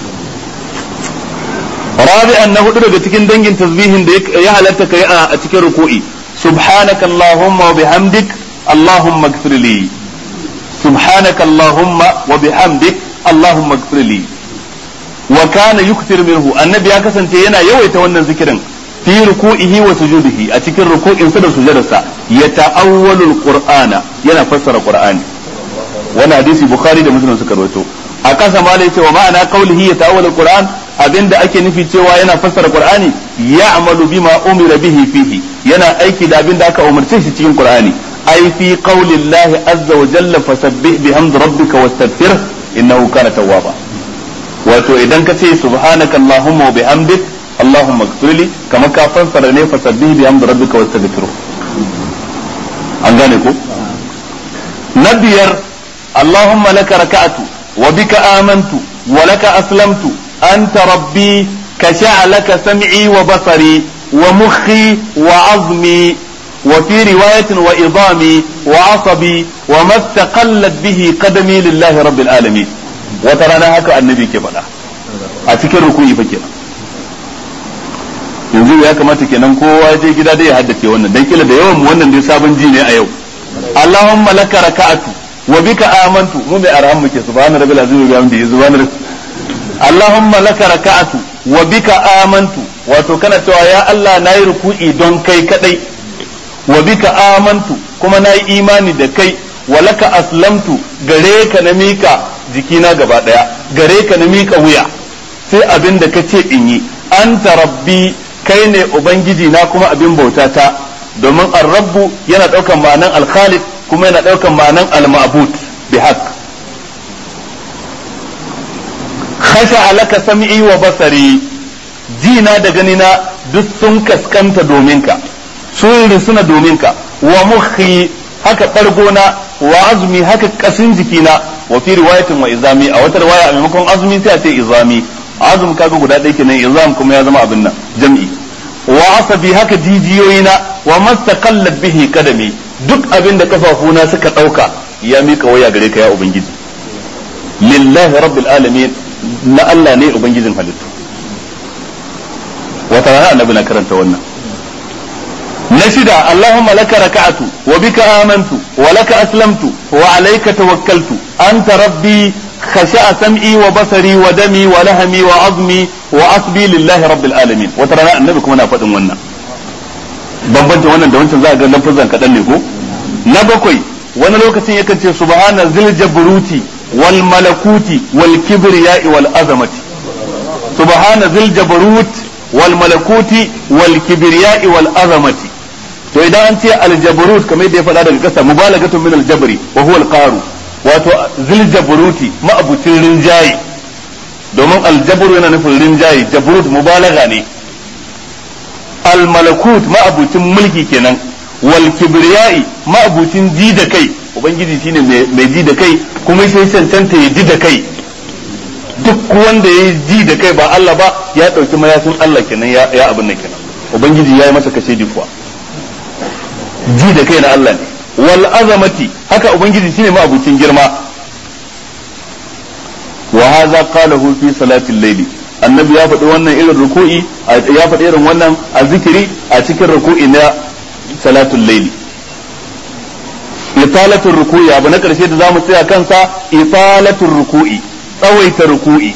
rabi'an na hudu daga cikin dangin tasbihin da ya halatta kai a cikin ruku'i subhanaka allahumma wa bihamdik allahumma ighfir li subhanaka allahumma wa bihamdik allahumma ighfir li wa kana yukthir minhu annabi ya kasance yana yawaita wannan zikirin fi ruku'ihi wa sujudihi a cikin ruku'insa da sujudarsa ya ta'awwalu alqur'ana yana fassara qur'ani wannan hadisi bukhari da muslim suka rawaito a kasa ma da yace wa ma'ana qawlihi ya ta'awwalu alqur'an abinda ake nufi cewa yana fassara qur'ani ya'malu bima umira bihi fihi yana aiki da abinda aka umarce shi cikin qur'ani ai fi qawli llahi azza wa jalla fasabbih bihamdi rabbika wastaghfir innahu kana tawwaba wato idan ka ce subhanaka allahumma wa bihamdik allahumma ighfirli kamar ka fassara ne fasabbih bihamdi rabbika wastaghfir an gane ko na biyar allahumma laka raka'atu wa bika amantu wa laka aslamtu أنت ربي كشع لك سمعي وبصري ومخي وعظمي وفي رواية وإضامي وعصبي وما استقلت به قدمي لله رب العالمين وترانا هكا النبي كبلا أتكر ركوعي فكرة yanzu ya kamata kenan kowa je gida dai ya haddace wannan dan kila da yawan wannan dai sabon ji ne a yau Allahumma laka raka'atu wa bika amantu mu mai arham muke subhana rabbil azim wa bihamdihi subhana Allahumma laka raka'atu wa bika amantu wato kana cewa ya Allah nayi ruku'i don kai kadai wa bika amantu kuma nayi imani da kai wa laka aslamtu gare ka na mika jikina gaba daya gare ka na mika wuya sai abin da kace in yi anta rabbi kai ne ubangiji na kuma abin bauta ta domin ar-rabbu yana daukan ma'anan al-khaliq kuma yana daukan ma'anan al-ma'bud bi haqq khasha laka sam'i wa basari jina da ganina duk sun kaskanta domin ka sun risuna domin ka wa mukhi haka bargona wa azmi haka kasin jikina wa fi riwayatin wa izami a wata riwaya a maimakon azmi sai a ce izami azum kaga guda ɗaya kenan izam kuma ya zama abin nan jam'i wa asabi haka jijiyoyina wa mastaqallat bihi kadami duk abin da kafafuna suka ɗauka ya mika waya gare ka ya ubangiji lillahi rabbil alamin na Allah ne ubangijin halittu wata rana annabi na karanta wannan na shida Allahumma laka raka'atu wa bika amantu wa laka aslamtu wa alayka tawakkaltu anta rabbi khasha'a sam'i wa basari wa dami wa lahmi wa azmi wa asbi lillahi rabbil alamin wata rana annabi kuma na faɗin wannan bambancin wannan da wancan za a ga lafazan kaɗan ne ko na bakwai wani lokacin yakan ce subhana zil jabruti wal malakuti wal kibriya'i wal azamati subhana zil jabrut wal malakuti wal kibriya'i wal azamati to idan an ce al jabrut kamar yadda ya faɗa daga ƙasa mubalagatun min al jabri wa huwa al qaru wato zil jabruti ma'abucin rinjaye domin al jabru yana nufin rinjaye jabrut mubalaga ne al malakut ma'abucin mulki kenan wal kibriya'i ma'abucin ji da kai ubangiji shine mai ji da kai kuma sai cancanta ya ji da kai duk wanda ya ji da kai ba Allah ba ya dauki mayafin Allah kenan ya ya abin nan kenan ubangiji ya yi masa kashe kuwa ji da kai na Allah ne wal azamati haka ubangiji shine ma'abucin girma wa hadha qalahu fi salatil layli annabi ya faɗi wannan irin ruku'i ya faɗi irin wannan a zikiri a cikin ruku'i na salatul layli italatul ruku'i abu na karshe da zamu tsaya kansa italatul ruku'i tsawaita ruku'i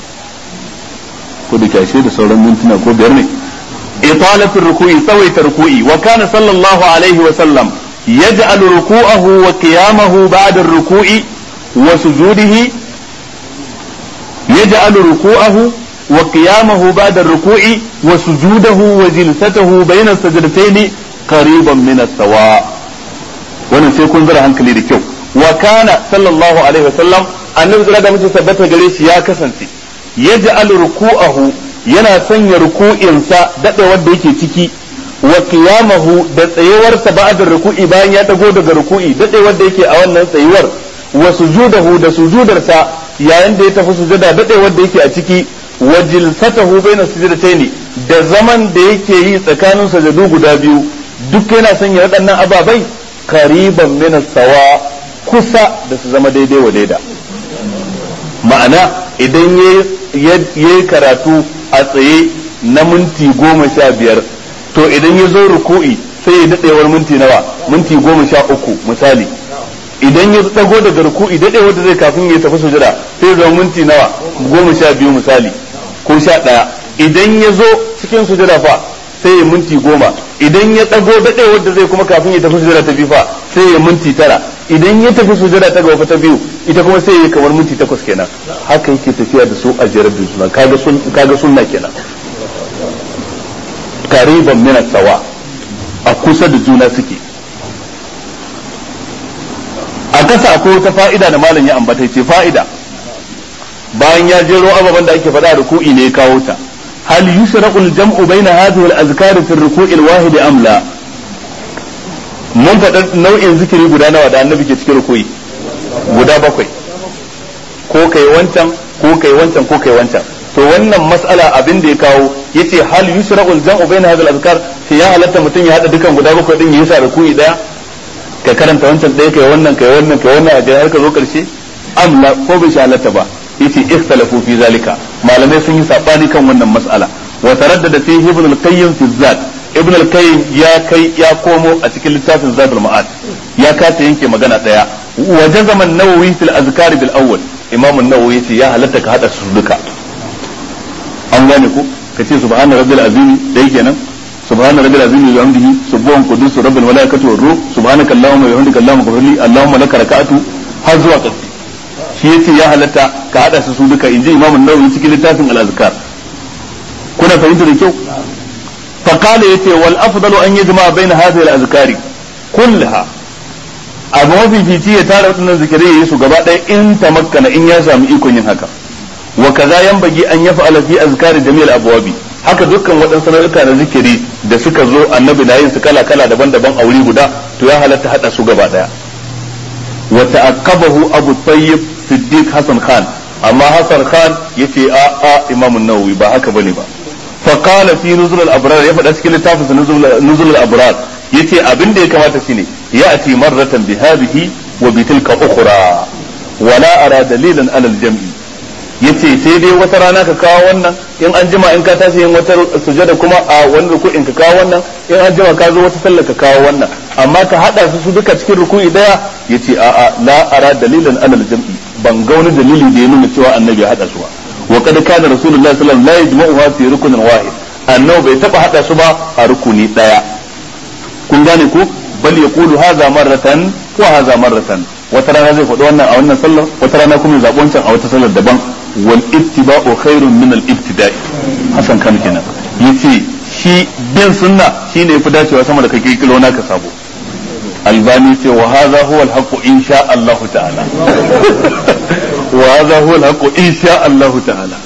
ko da kashe da sauran mintuna ko biyar ne italatul ruku'i tsawaita ruku'i wa kana sallallahu alaihi wa sallam yaj'al ruku'ahu wa qiyamahu ba'da ar-ruku'i wa sujudihi yaj'al ruku'ahu wa qiyamahu ba'da ar-ruku'i wa sujudahu wa jilsatahu bayna as-sajdatayn qariban min as-sawa' wannan sai kun zara hankali da kyau wa kana sallallahu alaihi wasallam annabi sallallahu alaihi wasallam tabbata gare shi ya kasance yaj'al ruku'ahu yana sanya ruku'insa dadewar da yake ciki wa qiyamahu da tsayewarsa ba'da ruku'i bayan ya dago daga ruku'i dadewar da yake a wannan tsayuwar wa sujudahu da sujudarsa yayin da ya tafi sujada dadewar da yake a ciki wa jilsatahu baina sujdataini da zaman da yake yi tsakanin sajadu guda biyu duk yana sanya waɗannan ababai kariban min sawa kusa da su zama daidai wa daida ma'ana idan ya yi karatu a tsaye na minti goma sha biyar to idan ya zo ruku'i sai ya daɗewar minti nawa minti goma sha uku misali idan ya dago daga ruku'i daɗewar da zai kafin ya tafi sujada sai ya zama minti nawa goma sha biyu misali ko sha ɗaya idan ya zo cikin sujada fa sai ya minti goma idan ya ɗago daɗewar da zai kuma kafin ya tafi sujada ta biyu fa sai ya minti tara idan ya tafi sujada ta gaba ta biyu ita kuma sai ya kamar minti takwas kenan haka yake tafiya da su a jerar da suna kaga sun kaga sunna kenan kariban min sawa a kusa da juna suke a kasa akwai wata fa'ida da malam ya ambata ce fa'ida bayan ya jero ababen da ake faɗa ruku'i ne ya kawo ta hal yushraqu al-jam'u bayna hadhihi al-azkar fi ar-ruku'i al-wahid am la mun faɗa nau'in zikiri guda nawa da annabi ke cikin ruku'i guda bakwai ko kai wancan ko kai wancan ko kai wancan to wannan mas'ala abin da ya kawo yace hal yushraqu al-jam'u bayna hadhihi al-azkar sai ya halatta mutum ya hada dukan guda bakwai din ya sa ruku'i daya ka karanta wancan ɗaya kai wannan kai wannan kai wannan a har ka zo karshe am la ko bai shi halatta ba yace ikhtalafu fi zalika malamai sun yi sabani kan wannan mas'ala wa taraddada fi ibn al-qayyim fi zat ibn al-qayyim ya kai ya komo a cikin littafin zadul ma'ad ya kasa yanke magana daya wa jazama an-nawawi fil azkar bil awwal imam an-nawawi yace ya halatta ka hada su duka an gane ku kace subhana rabbil azim dai kenan subhana rabbil azim wa bihamdihi subhan qudus rabbil malaikati war ruh subhanaka allahumma wa bihamdika allahumma ghfirli allahumma laka raka'atu har zuwa ƙarshe shi yace ya halatta ka hada su su duka inji imamu nawawi cikin littafin al-azkar kuna fahimta da kyau fa qala yace wal afdalu an yajma baina hadhihi al-azkari kullaha abu mafifici ya tara waɗannan zikirai yayi su gaba ɗaya in tamakkana in ya samu ikon yin haka wa kaza yanbaghi an yaf'ala fi azkari jami'al abwabi haka dukkan waɗansu nau'uka na zikiri da suka zo annabi na yin su kala kala daban-daban a wuri guda to ya halatta hada su gaba ɗaya wa ta'aqqabahu abu tayyib siddiq hasan khan amma hasan khan yace a a imam an-nawawi ba haka bane ba fa qala fi nuzul al-abrar ya faɗa cikin littafin nuzul al-abrar yace abin da ya kamata shine ya'ti marratan bi hadhihi wa bi tilka ukhra wala ara dalilan ala al-jam'i yace sai dai wata rana ka kawo wannan in an jima in ka tashi yin wata sujada kuma a wani ruku'in ka kawo wannan in an jima ka zo wata sallah ka kawo wannan amma ka hada su su duka cikin ruku'i daya yace a a la ara dalilan alal jam'i ban ga wani dalili da ya nuna cewa annabi ya hada su ba wa kad kana rasulullahi sallallahu alaihi wasallam la yajma'uha fi rukunin wahid annabi bai taba hada su ba a rukuni daya kun gane ko bal yaqulu hadha marratan wa hadha marratan wata rana zai faɗi wannan a wannan sallar wata rana kuma ya zaɓi wancan a wata sallar daban wal ittiba'u khairun min al ibtida'i hasan kan kenan yace shi bin sunna shine yafi dacewa sama da kake kilo naka sabo albani ce wa hadha huwa al haqqu insha Allah ta'ala wa hadha huwa al haqqu insha Allah ta'ala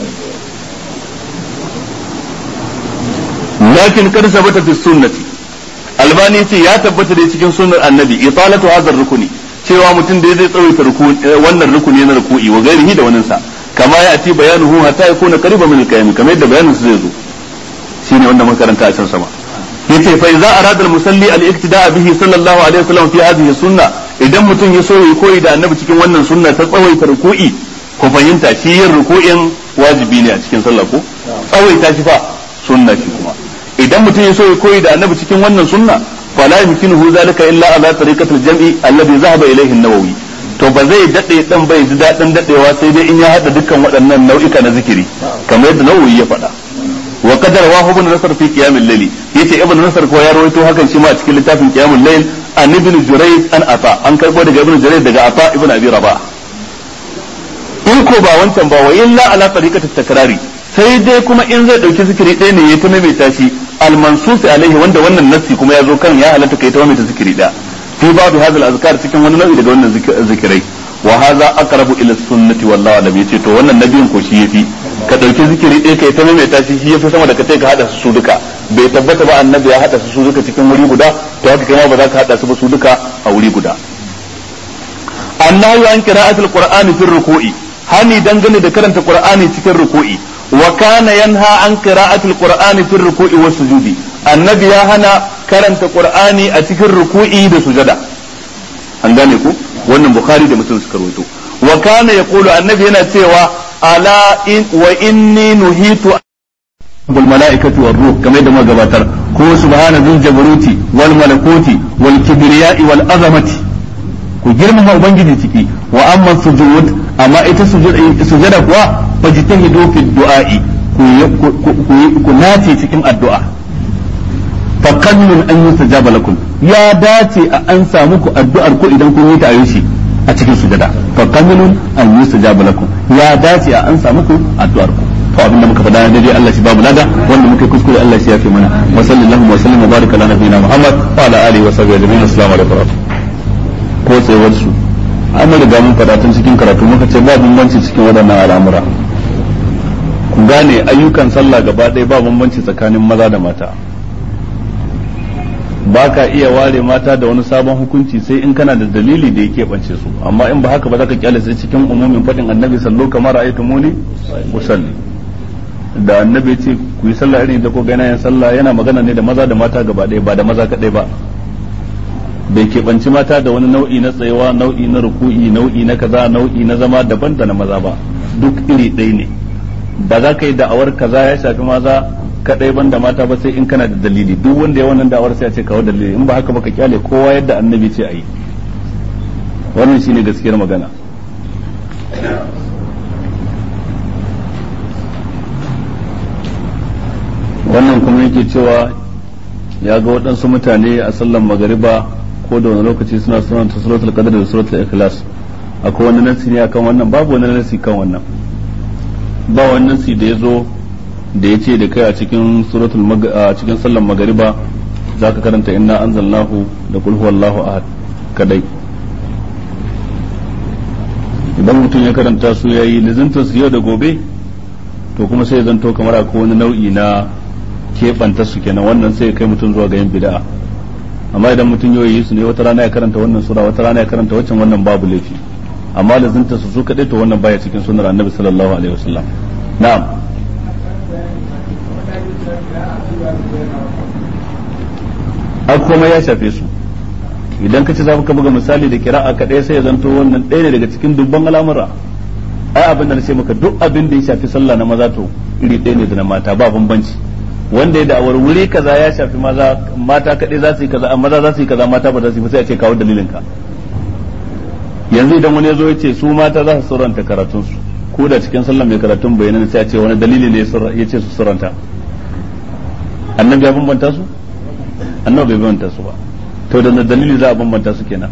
lakin kad sabata fi sunnati albani ce ya tabbata da cikin sunnar annabi italatu hadha rukuni cewa mutum da zai tsawaita wannan rukuni na ruku'i wa gairihi da wannan sa kama ya ati bayanuhu hatta yakuna qariban min al-qiyam kamar yadda bayanin su zai zo shine wanda muka karanta a can sama yace fa idza arada al-musalli al-iktida'a bihi sallallahu alaihi wasallam fi hadhihi sunna idan mutum ya so ya koyi da annabi cikin wannan sunna ta tsawaita ruku'i ko fahimta shi yin ruku'in wajibi ne a cikin sallah ko tsawaita shi fa sunna shi kuma idan mutum ya so ya koyi da annabi cikin wannan sunna fala yumkinuhu zalika illa ala tariqatil jam'i alladhi zahaba ilayhi an-nawawi to ba zai dade dan bai ji dadin dadewa sai dai in ya hada dukkan waɗannan nau'ika na zikiri kamar yadda nawawi ya faɗa wa qadar wa ibn nasr fi qiyam al-layl yace ibn nasr ko ya rawaito hakan shi ma a cikin littafin qiyam al-layl an ibn jurayj an ata an karbo daga ibn jurayj daga ata ibn abi rabah in ko ba wancan ba wa illa ala tariqatit takrari sai dai kuma in zai dauki zikiri ɗaya ne ya ta maimaita shi al-mansus alaihi wanda wannan nassi kuma ya zo kan ya halatta kai ta maimaita zikiri ɗaya fi babu hadal azkar cikin wani nau'i daga wannan zikirai wa hadha aqrabu ila sunnati wallahu alam yace to wannan nabiyin ko shi yafi ka dauki zikiri ɗaya kai ta maimaita shi shi yafi sama da ka kai ka hada su duka bai tabbata ba annabi ya hada su duka cikin wuri guda to haka kai ma ba za ka hada su ba su duka a wuri guda annahu an qira'atul qur'ani fi ruku'i hani dangane da karanta qur'ani cikin ruku'i wa kana yanha an qira'atul qur'ani fi ruku'i was sujudi annabi ya hana karanta qur'ani a cikin ruku'i da sujada an gane ku wannan bukhari da muslim suka rawaito wa kana yaqulu annabi yana cewa ala in wa inni nuhitu bil malaikati war ruh kamar da magabatar ko subhana dhil jabaruti wal malakuti wal kibriya'i wal azamati ku girmama ubangiji ciki wa amma sujud amma ita sujada kuwa fajtahidu fi du'a'i ku nace cikin addu'a fa qallun an yustajaba lakum ya dace a an samu ku addu'ar ku idan kun yi ta ayyushi a cikin sujada fa qallun an yustajaba lakum ya dace a an samu ku addu'ar ku to abin da muka faɗa daidai Allah shi babu lada wanda muka kuskure Allah shi ya fi mana wa sallallahu wa sallam wa baraka ala nabiyina Muhammad wa ala alihi wa sahbihi ajma'in assalamu alaikum ko tsayuwar su an riga mun faɗa tun cikin karatu muka ce ba bambanci cikin waɗannan al'amura ku gane ayyukan sallah gaba ɗaya ba bambanci tsakanin maza da mata ba ka iya ware mata da wani sabon hukunci sai in kana da dalili da yake bance su amma in ba haka ba za ka kyale sai cikin umumin faɗin annabi sallo kamar ra'aytu muni usalli da annabi ya ce ku yi sallah irin da ko ga yin sallah yana magana ne da maza da mata gaba ɗaya ba da maza kaɗai ba bai keɓanci mata da wani nau'i na tsayawa nau'i na ruku'i nau'i na kaza nau'i na zama daban da na maza ba duk iri ɗaya ne ba za ka yi da'awar kaza ya shafi maza kadai ban da mata ba sai in kana da dalili duk wanda ya wannan da'awar sai ya ce kawo dalili in ba haka ba ka kyale kowa yadda annabi ce a yi wannan shine gaskiyar magana wannan kuma yake cewa ya ga waɗansu mutane a sallan magariba ko da wani lokaci suna sunanta suratul qadr da suratul ikhlas akwai wani nasi ne akan wannan babu wani nasi kan wannan ba wani nasi da ya zo da ya ce da kai a cikin suratul a cikin sallan magariba za ka karanta inna anzalnahu da qul huwallahu ahad kadai idan mutum ya karanta su yayi lizinta su yau da gobe to kuma sai zanto kamar akwai wani nau'i na keɓanta su kenan wannan sai kai mutum zuwa ga yin bid'a amma idan mutum yau yi su ne wata rana ya karanta wannan sura wata rana ya karanta waccan wannan babu laifi amma da zinta su su kadai to wannan baya cikin sunnar annabi sallallahu alaihi wasallam na'am a kuma ya shafe su idan ka ci za ka buga misali da kira'a kadai sai ya zanto wannan ɗaya ne daga cikin dubban al'amura ai abin da na ce maka duk abin da ya shafi sallah na maza to iri ɗaya ne da na mata ba bambanci wanda ya da'awar wuri kaza ya shafi maza mata kaɗai za su yi kaza maza za su yi kaza mata ba za su yi ba sai a ce kawo dalilin ka yanzu idan wani ya zo ya ce su mata za su suranta karatun su ko da cikin sallah mai karatun bayanan sai a ce wani dalili ne ya ce su suranta annabi ya bambanta su annabi bai bambanta su ba to da dalili za a bambanta su kenan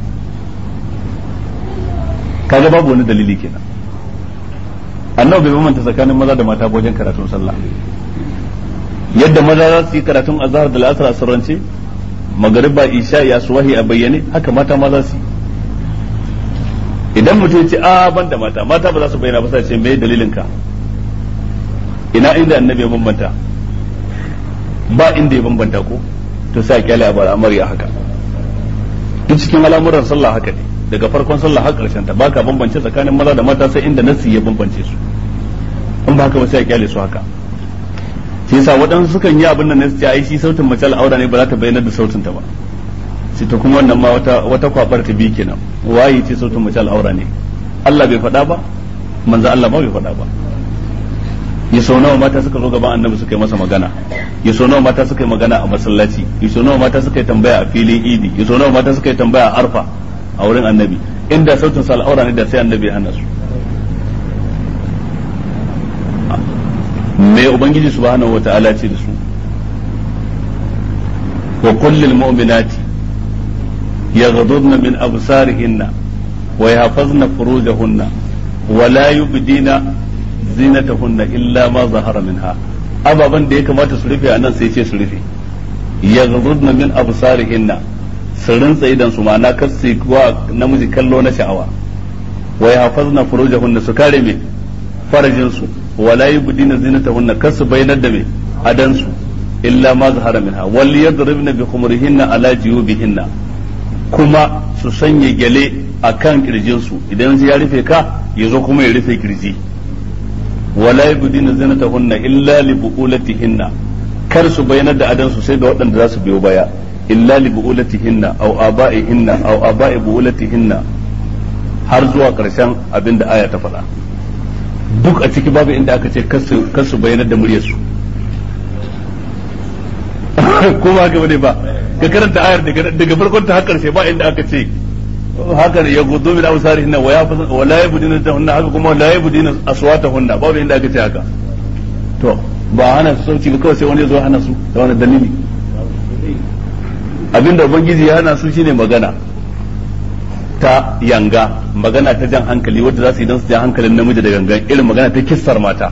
kaga babu wani dalili kenan annabi bai bambanta tsakanin maza da mata wajen karatun sallah yadda maza za su yi karatun azhar da al'asar a sirrance magariba isha ya suwahi a bayyane haka mata ma za su yi idan mutum ya ce a ban da mata mata ba za su bayyana ba sai ce me dalilin ka ina inda annabi ya bambanta ba inda ya bambanta ko to sai a kyale a al'amari a haka duk cikin al'amuran sallah haka ne daga farkon sallah har karshen ta baka bambance tsakanin maza da mata sai inda nasi ya bambance su in ba haka ba sai a kyale su haka shi yasa waɗansu sukan yi abin da na ce ai shi sautin mace al'aura ne ba za ta bayyana da sautin ta ba sai ta kuma wannan ma wata wata kwabar ta bi kenan waye ce sautin mace al'aura ne Allah bai faɗa ba manzo Allah ma bai faɗa ba ya sau nawa mata suka zo gaban annabi suka yi masa magana ya sau nawa mata suka yi magana a masallaci ya sau nawa mata suka yi tambaya a filin idi ya sau nawa mata suka yi tambaya a arfa a wurin annabi inda sautin sa al'aura ne da sai annabi ya hana su me ubangiji subhanahu wata'ala ce da su wa kullil mu'minati yaghdudna min absarihinna wa yahfazna furujahunna wa la yubdina zinatahunna illa ma zahara minha ababan da ya kamata su rufe anan sai ce su rufe yaghdudna min absarihinna su rintsa idan su ma'ana kar su wa namiji kallo na sha'awa wa yahfazna furujahunna su kare me farajin su wala yubdina zinatahunna kar su bayyana da me adan su illa ma zahara minha wal yadribna bi khumurihinna ala jiyubihinna kuma su sanya gyale akan kirjin su idan ya rufe ka yazo kuma ya rufe kirji wala yubdina zinatahunna illa li buulatihinna kar su bayyana da adan su sai da waɗanda za su biyo baya illa li buulatihinna aw aba'ihinna aw aba'i buulatihinna har zuwa karshen abin da aya ta faɗa duk a ciki babu inda aka ce kar su bayyana da muryarsu ko ba haka bane ba ka karanta ayar daga farkon ta har karshe ba inda aka ce haka ya gudu min absarihinna wa yafazun wa la yabdina hunna haka kuma la yabdina aswatahunna babu inda aka ce haka to ba hana su sauci ba kawai sai wani ya zo hana su da wani dalili abinda ubangiji ya hana su shine magana ta yanga magana ta jan hankali wadda za su yi don su jan hankalin namiji da gangan irin magana ta kissar mata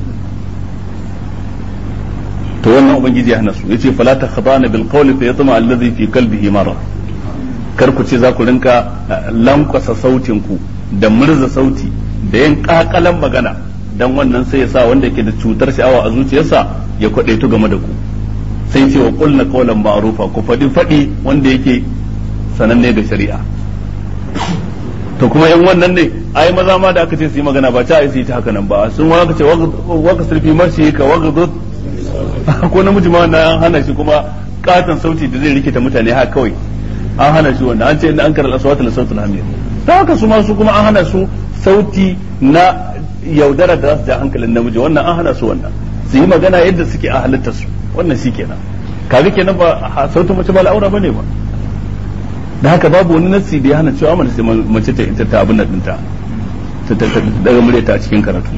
to wannan ubangiji ya hana su yace fala takhdana bil qawli fa yatma alladhi fi qalbihi marad kar ku ce za ku rinka lankwasa sautin ku da murza sauti da yin kakalan magana dan wannan sai ya sa wanda yake da cutar sha'awa a zuciyarsa ya kwadaitu game da ku sai ce wa qulna qawlan ma'rufa ku fadi fadi wanda yake sananne da shari'a to kuma in wannan ne ai maza ma da aka ce su yi magana ba ta ai su yi ta haka nan ba sun waka ce waka sulfi marshi ka waka zo ko namiji ma na hana shi kuma katon sauti da zai rikita mutane haka kawai an hana shi wannan an ce inda an karar aswata la sautul hamir ta haka su ma su kuma an hana su sauti na yaudara da za su ja hankalin namiji wannan an hana su wannan su yi magana yadda suke a halittar su wannan shi kenan kaga kenan ba sautin mace ba al'aura bane ba da haka babu wani nassi da ya hana cewa mace mace ta ita ta abin nan dinta ta daga muryata a cikin karatu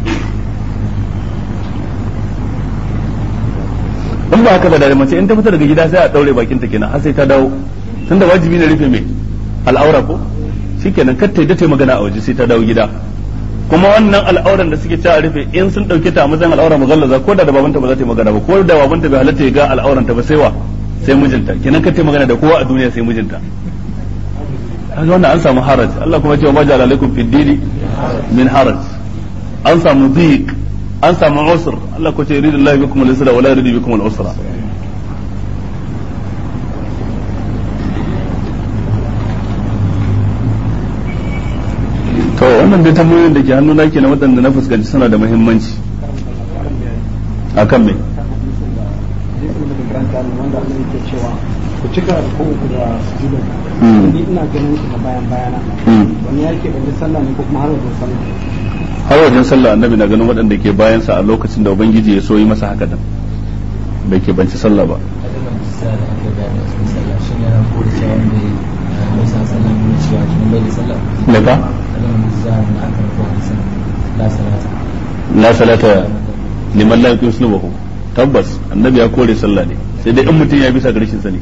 in ba haka ba da mace in ta fita daga gida sai a daure bakin ta kenan har sai ta dawo tunda wajibi ne rufe mai al'aura ko shikenan kar ta yi dace magana a waje sai ta dawo gida kuma wannan al'auran da suke cewa rufe in sun dauke ta a matsayin al'aura mugallaza ko da da babanta ba za ta yi magana ba ko da babanta bai halatta ya ga al'auran ta ba sai wa sai mijinta kenan kar ta yi magana da kowa a duniya sai mijinta kaga wannan an samu haraj Allah kuma ya ce wa majal alaikum fid dini min haraj an samu dhiq an samu usr Allah ko ce yuridu Allah bikum al-yusra wa la yuridu bikum al-usra to wannan dai tambayoyin da ke hannuna ke na waɗanda na fuskanci suna da muhimmanci akan me ku cika ko ku da sujudu ni ina ganin ku na bayan bayana wani yake ban sallah ne ko kuma har wajen sallah har wajen sallah annabi na ganin waɗanda ke bayansa a lokacin da ubangiji ya so yi masa haka din bai ke banci sallah ba daga la salata liman la yuqim sunubahu tabbas annabi ya kore sallah ne sai dai in mutum ya bisa ga rashin sani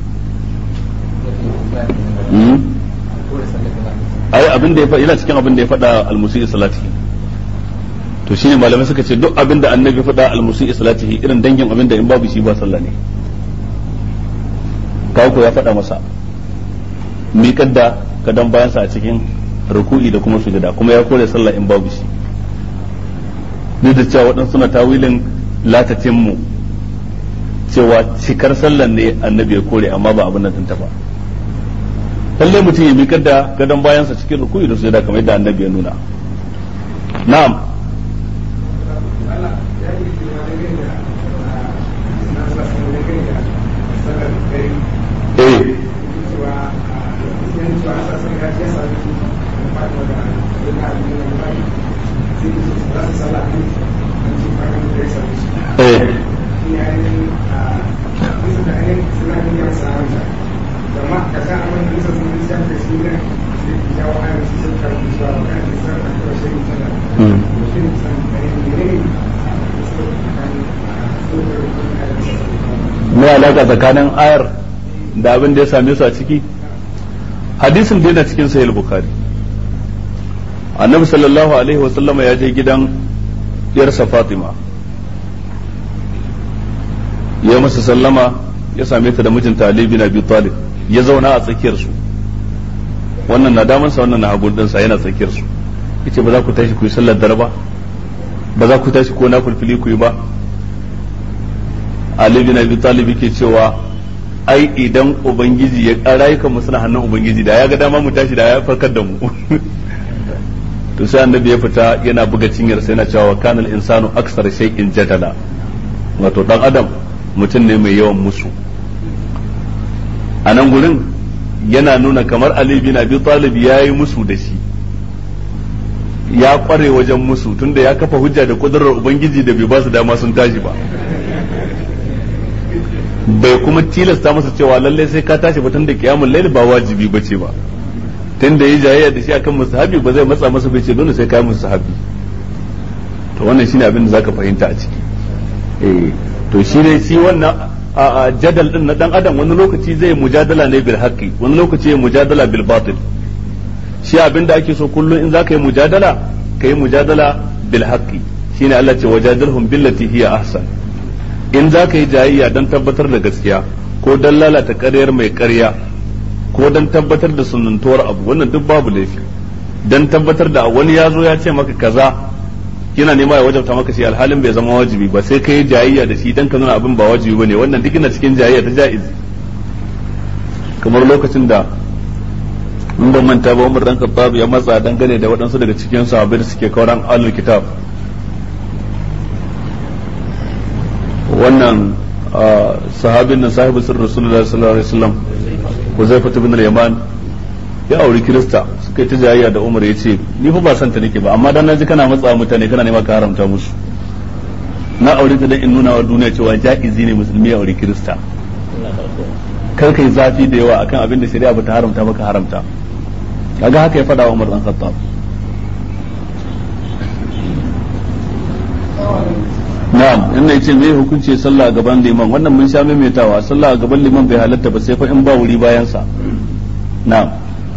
ai abin da ya faɗa yana cikin abin da ya faɗa al-musi salati to shine malamai suka ce duk abin da annabi faɗa al-musi salatihi irin dangin abin da in babu shi ba sallah ne kawo ya faɗa masa miƙar da kadan bayansa a cikin ruku'i da kuma sujada kuma ya kore sallah in babu shi duk da cewa waɗansu suna tawilin latatin mu cewa cikar sallan ne annabi ya kore amma ba abin nan ta ba lallai mutum ya miƙar da gadon bayansa cikin ruku'i da sujada kamar yadda annabi ya nuna na'am eh eh me alaka tsakanin ayar da abin da ya same su a ciki hadisin da yana cikin sahih bukhari annabi sallallahu alaihi wa sallama ya je gidan yarsa fatima ya masa sallama ya same ta da mijinta ali bin abi talib ya zauna a tsakiyar su wannan na damansa wannan na hagun dinsa yana tsakiyar su yace ba za ku tashi ku yi sallar dare ba ba za ku tashi ko na fulfili ku yi ba Ali bin Abi Talib yake cewa ai idan ubangiji ya rayukan mu suna hannun ubangiji da ya ga dama mu tashi da ya farkar da mu to sai annabi ya fita yana buga cinyar sai yana cewa kanal insanu aksar shay'in jadala wato dan adam mutum ne mai yawan musu a nan gurin yana nuna kamar Ali bin Abi Talib ya yi musu da shi ya kware wajen musu tunda ya kafa hujja da kudurar ubangiji da bai ba su dama sun tashi ba bai kuma tilasta masa cewa lallai sai ka tashi ba tunda kiyamul lail ba wajibi bace ba tunda yi jayayya da shi akan musahabi ba zai matsa masa bai ce dole sai ka yi musahabi to wannan shine abin da zaka fahimta a ciki eh to shine shi wannan a jadal din na dan adam wani lokaci zai mujadala ne bil haqqi wani lokaci ya mujadala bil batil shi abin da ake so kullum in zaka yi mujadala ka yi mujadala bil haqqi shine Allah ce wajadalhum billati hiya ahsan in zaka yi jayayya dan tabbatar da gaskiya ko dan lalata ƙaryar mai ƙarya ko dan tabbatar da sunantuwar abu wannan duk babu laifi dan tabbatar da wani ya zo ya ce maka kaza yana nema ya wajabta maka shi alhalin bai zama wajibi ba sai kai jayayya da shi dan ka nuna abin ba wajibi bane wannan duk yana cikin jayayya ta jaiz kamar lokacin da in ban manta ba Umar dan Khattab ya matsa dangane da waɗansu daga cikin sahabbai da suke kauran ahlul kitab wannan sahabin nan sahibi sirr Rasulullah sallallahu alaihi wasallam Huzaifa ibn al-Yaman ya auri Kirista suka yi ta jayayya da Umar ya ce ni fa ba san ta nake ba amma dan naji kana matsa mutane kana nema ka haramta musu na aure ta dan in nuna wa duniya cewa ja'izi ne musulmi ya auri Kirista kar kai zafi da yawa akan abin da shari'a bata haramta maka haramta kaga haka ya faɗa wa Umar dan Khattab na'am in yace me hukunci sallah a gaban liman wannan mun sha maimaitawa sallah a gaban liman bai halatta ba sai fa in ba wuri bayan sa na'am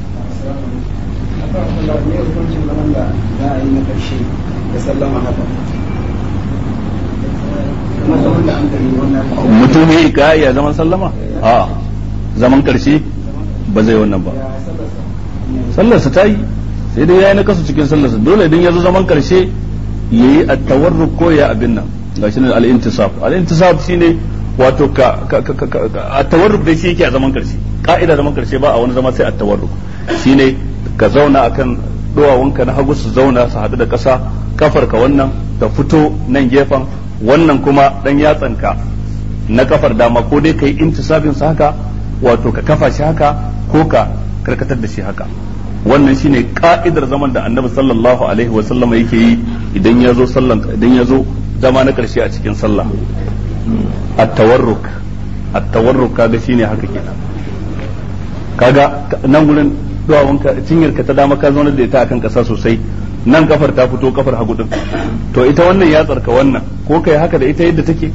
mutum ya yi ya zaman sallama a zaman karshe ba zai wannan ba sallarsa ta yi sai dai ya yi na kasu cikin sallarsa dole idan ya zo zaman karshe ya yi attawarruk ko ya abin nan ga shi ne al-intisab al-intisab shine wato ka attawarruk da shi yake a zaman karshe ka'ida zaman karshe ba a wani zama sai attawarruk shine ka zauna akan duwawunka na hagu su zauna su haɗu da ƙasa kafarka wannan ta fito nan gefen wannan kuma dan yatsanka na kafar dama ko dai kai intisabin sa haka wato ka kafa shi haka ko ka karkatar da shi haka wannan shine ka'idar zaman da annabi sallallahu alaihi wa sallama yake yi idan ya zo sallan idan ya zo zama na karshe a cikin sallah at-tawarruk at-tawarruk kaga shine haka kenan kaga nan gurin duwawunka cinyarka ta dama ka zauna da ita akan kasa sosai nan kafar ta fito kafar hagu din to ita wannan ya tsarka wannan ko kai haka da ita yadda take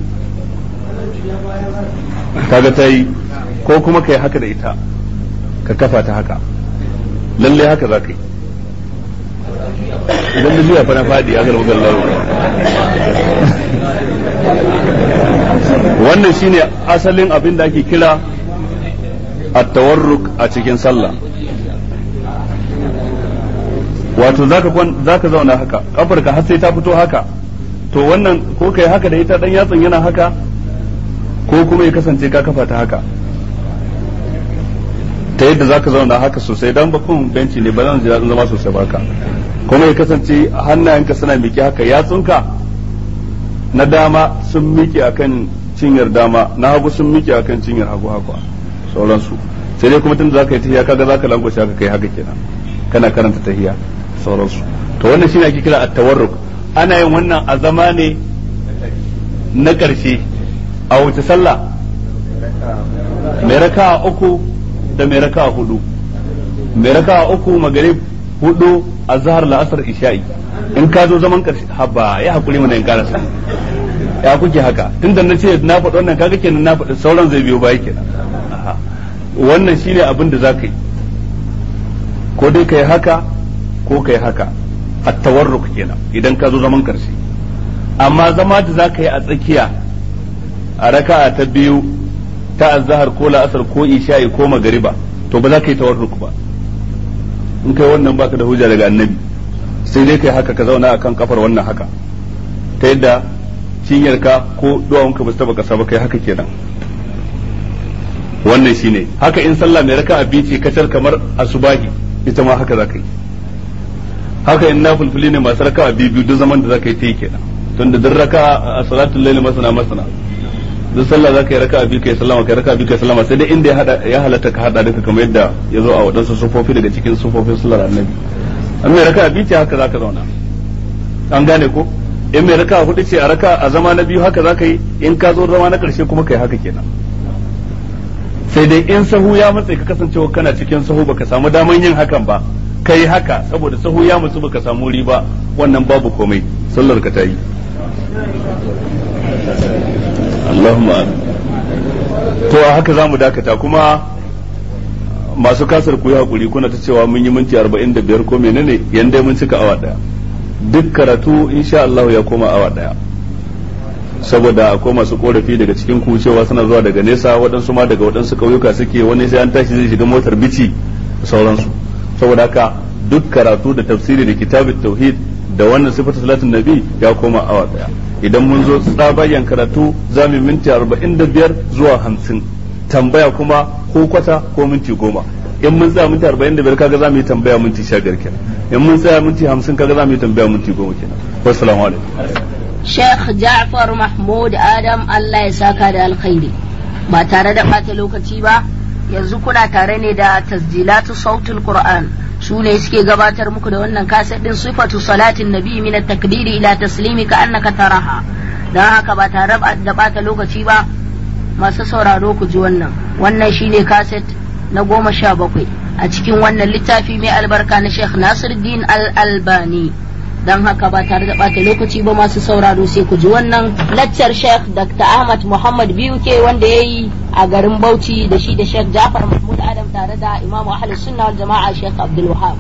kaga ta yi ko kuma kai haka da ita ka kafa ta haka lalle haka za ka yi idan da juya fana fadi ya garba gallar wannan shine asalin abin da ake kira at-tawarruk a cikin sallah wato zaka zaka zauna haka kafarka har sai ta fito haka to wannan ko kai haka da ita dan yatsan yana haka ko kuma ya kasance ka kafa ta haka ta yadda zaka zauna haka sosai dan bakun benci ne ba zan ji daɗin zama sosai baka kuma ya kasance hannayenka suna miƙe haka yatsunka na dama sun miƙe akan cinyar dama na hagu sun miƙe akan cinyar hagu haka sauransu sai dai kuma tun da zaka yi tahiya kaga zaka langwashe haka kai haka kenan kana karanta tahiya sauransu to wannan shine ake kira at-tawarruk ana yin wannan a zama ne na ƙarshe a wace sallah mai raka uku da mai raka hudu mai raka uku magarib hudu a zahar la'asar isha'i in ka zo zaman ƙarshe haba ya hakuri mana in karasa ya kuke haka tunda na ce na faɗi wannan kaga kenan na faɗi sauran zai biyo baya kenan wannan shine abin da za ka yi ko dai ka yi haka ko ka yi haka a tawarruk kenan idan ka zo zaman karshe amma zama da za ka yi a tsakiya a raka'a ta biyu ta azhar ko la'asar ko isha'i ko magariba to ba za ka yi tawarruk ba in kai wannan baka da hujja daga annabi sai dai kai haka ka zauna akan kafar wannan haka ta yadda cinyarka ko duwawunka ba su taba kasa ba kai haka kenan wannan shine haka in sallah mai raka'a biyu ce kacar kamar asubahi ita ma haka za ka yi haka in nafulfuli ne masu raka'a biyu biyu duk zaman da za ka yi ta yi kenan tunda duk raka'a a salatul laili masana masana duk sallah za ka yi raka'a biyu kai sallama kai raka'a biyu kai sallama sai dai inda ya hada ya halatta ka hada duka kamar yadda ya zo a wadansu sufofi daga cikin sufofin sallar annabi an mai raka'a biyu ce haka za ka zauna an gane ko in mai raka'a hudu ce a raka a zama na biyu haka za ka yi in ka zo zama na karshe kuma kai haka kenan sai dai in sahu ya matse ka kasancewa kana cikin sahu baka samu daman yin hakan ba kai haka saboda sahu ya matsu baka samu riba wannan babu komai sallar ka ta yi Allahumma to a haka zamu dakata kuma masu kasar ku yi hakuri kuna ta cewa mun yi minti 45 ko menene yanda mun cika awa daya duk karatu insha Allah ya koma awa daya saboda akwai masu korafi daga cikin ku cewa suna zuwa daga nesa waɗansu ma daga waɗansu ƙauyuka suke wani sai an tashi zai shiga motar bici da sauransu saboda haka duk karatu da tafsiri da kitabit tauhid da wannan sifatu salatin nabi ya koma awa daya idan mun zo tsabayan karatu za mu minti arba'in da biyar zuwa hamsin tambaya kuma ko kwata ko minti goma in mun tsaya minti arba'in da biyar kaga za mu yi tambaya minti sha biyar kenan in mun tsaya minti hamsin kaga za mu yi tambaya minti goma kenan wassalamu alaikum Sheikh Ja'far Mahmud Adam Allah ya saka da alkhairi ba tare da ɓata lokaci ba yanzu kuna tare ne da tasjilatu sautul Qur'an su ne suke gabatar muku da wannan kaset din sifatu salatin nabi min at-takbiri ila taslimi ka annaka taraha dan haka ba tare da ɓata lokaci ba masu sauraro ku ji wannan wannan shine kaset na goma sha bakwai a cikin wannan littafi mai albarka na Sheikh Nasiruddin Al-Albani don haka ba tare da ɓata lokaci ba masu sauraro sai ku ji wannan laccar Sheikh Dr. Ahmad Muhammad Biyuke wanda ya yi a garin Bauchi da shi da Sheikh Jafar Mahmud Adam tare da Imam Ahlus Sunna wal Jama'a Sheikh Abdul Wahab.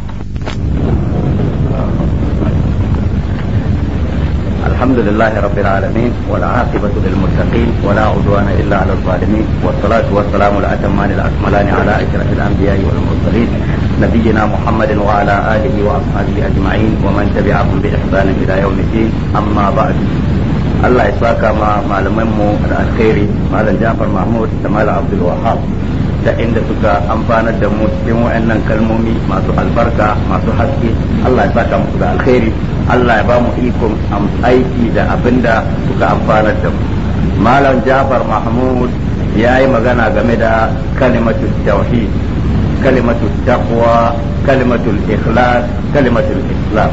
الحمد لله رب العالمين والعاقبة للمتقين ولا عدوان إلا على الظالمين والصلاة والسلام الأتمان الأكملان على أشرف الأنبياء والمرسلين نبينا محمد وعلى آله وأصحابه أجمعين ومن تبعهم بإحسان إلى يوم الدين أما بعد Allah ya saka ma malamanmu da alkhairi malam Jafar Mahmud da malam Abdul Wahab da inda suka amfanar da mu cikin waɗannan kalmomi masu albarka masu haske Allah ya saka musu da alkhairi Allah ya ba mu ikon aiki da abinda suka amfanar da mu malam Jafar Mahmud ya yi magana game da kalimatu tauhid kalimatu taqwa kalimatul ikhlas kalimatul islam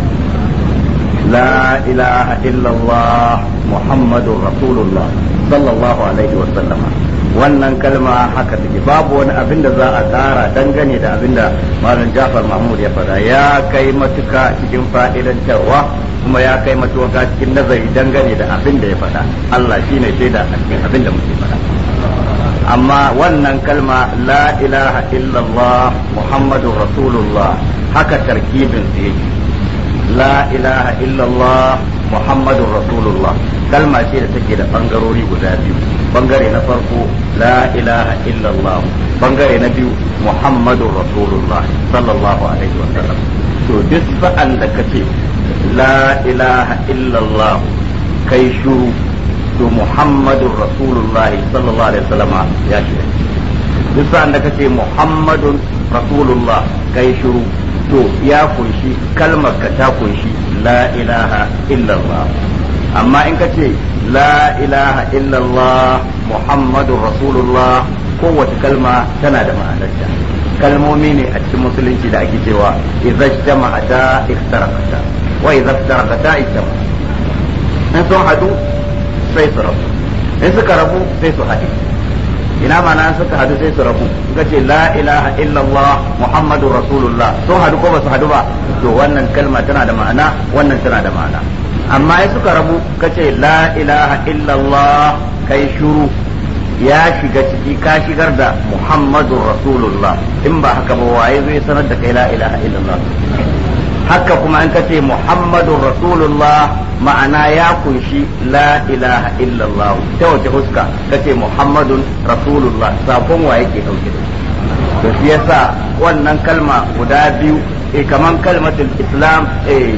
لا إله إلا الله محمد رسول الله صلى الله عليه وسلم wannan kalma haka take babu wani abin da za a tsara dangane da abin da malam Jafar Mahmud ya faɗa ya kai matuka cikin fa'idantarwa kuma ya kai matuka cikin nazari dangane da abin da ya faɗa Allah shine shaida a cikin abin da muke faɗa amma wannan kalma la ilaha illallah muhammadur rasulullah haka tarkibin su yake la ilaha illallah muhammadun rasulullah kalma ce da take da bangarori guda biyu bangare na farko la ilaha illallah bangare na biyu muhammadun rasulullah sallallahu alaihi wa sallam to duk sa'an da kace la ilaha illallah kai shuru to muhammadun rasulullah sallallahu alaihi wa sallam ya shiga duk sa'an da kace muhammadun rasulullah kai shuru to ya kunshi kalmar ka ta kunshi la ilaha illallah amma in ka ce la ilaha illallah muhammadun rasulullah kowace kalma tana da ma'anarta kalmomi ne a cikin musulunci da ake cewa idza ijtama'ata iftaraqata wa idza iftaraqata ijtama in sun hadu sai su rabu in suka rabu sai su haɗe ina mana suka hadu sai su rabu suka ce la ilaha illallah muhammadur rasulullah sun hadu ko ba su hadu ba to wannan kalma tana da ma'ana wannan tana da ma'ana amma in suka rabu ka ce la ilaha illallah kai shuru ya shiga ciki ka shigar da muhammadur rasulullah in ba haka ba waye zai sanar da kai la ilaha illallah haka kuma an kace muhammadun rasulullah ma'ana ya kunshi la ilaha illallah ta wace huska kace muhammadun rasulullah sakon wa yake dauke da to shi yasa wannan kalma guda biyu eh kaman kalmatul islam eh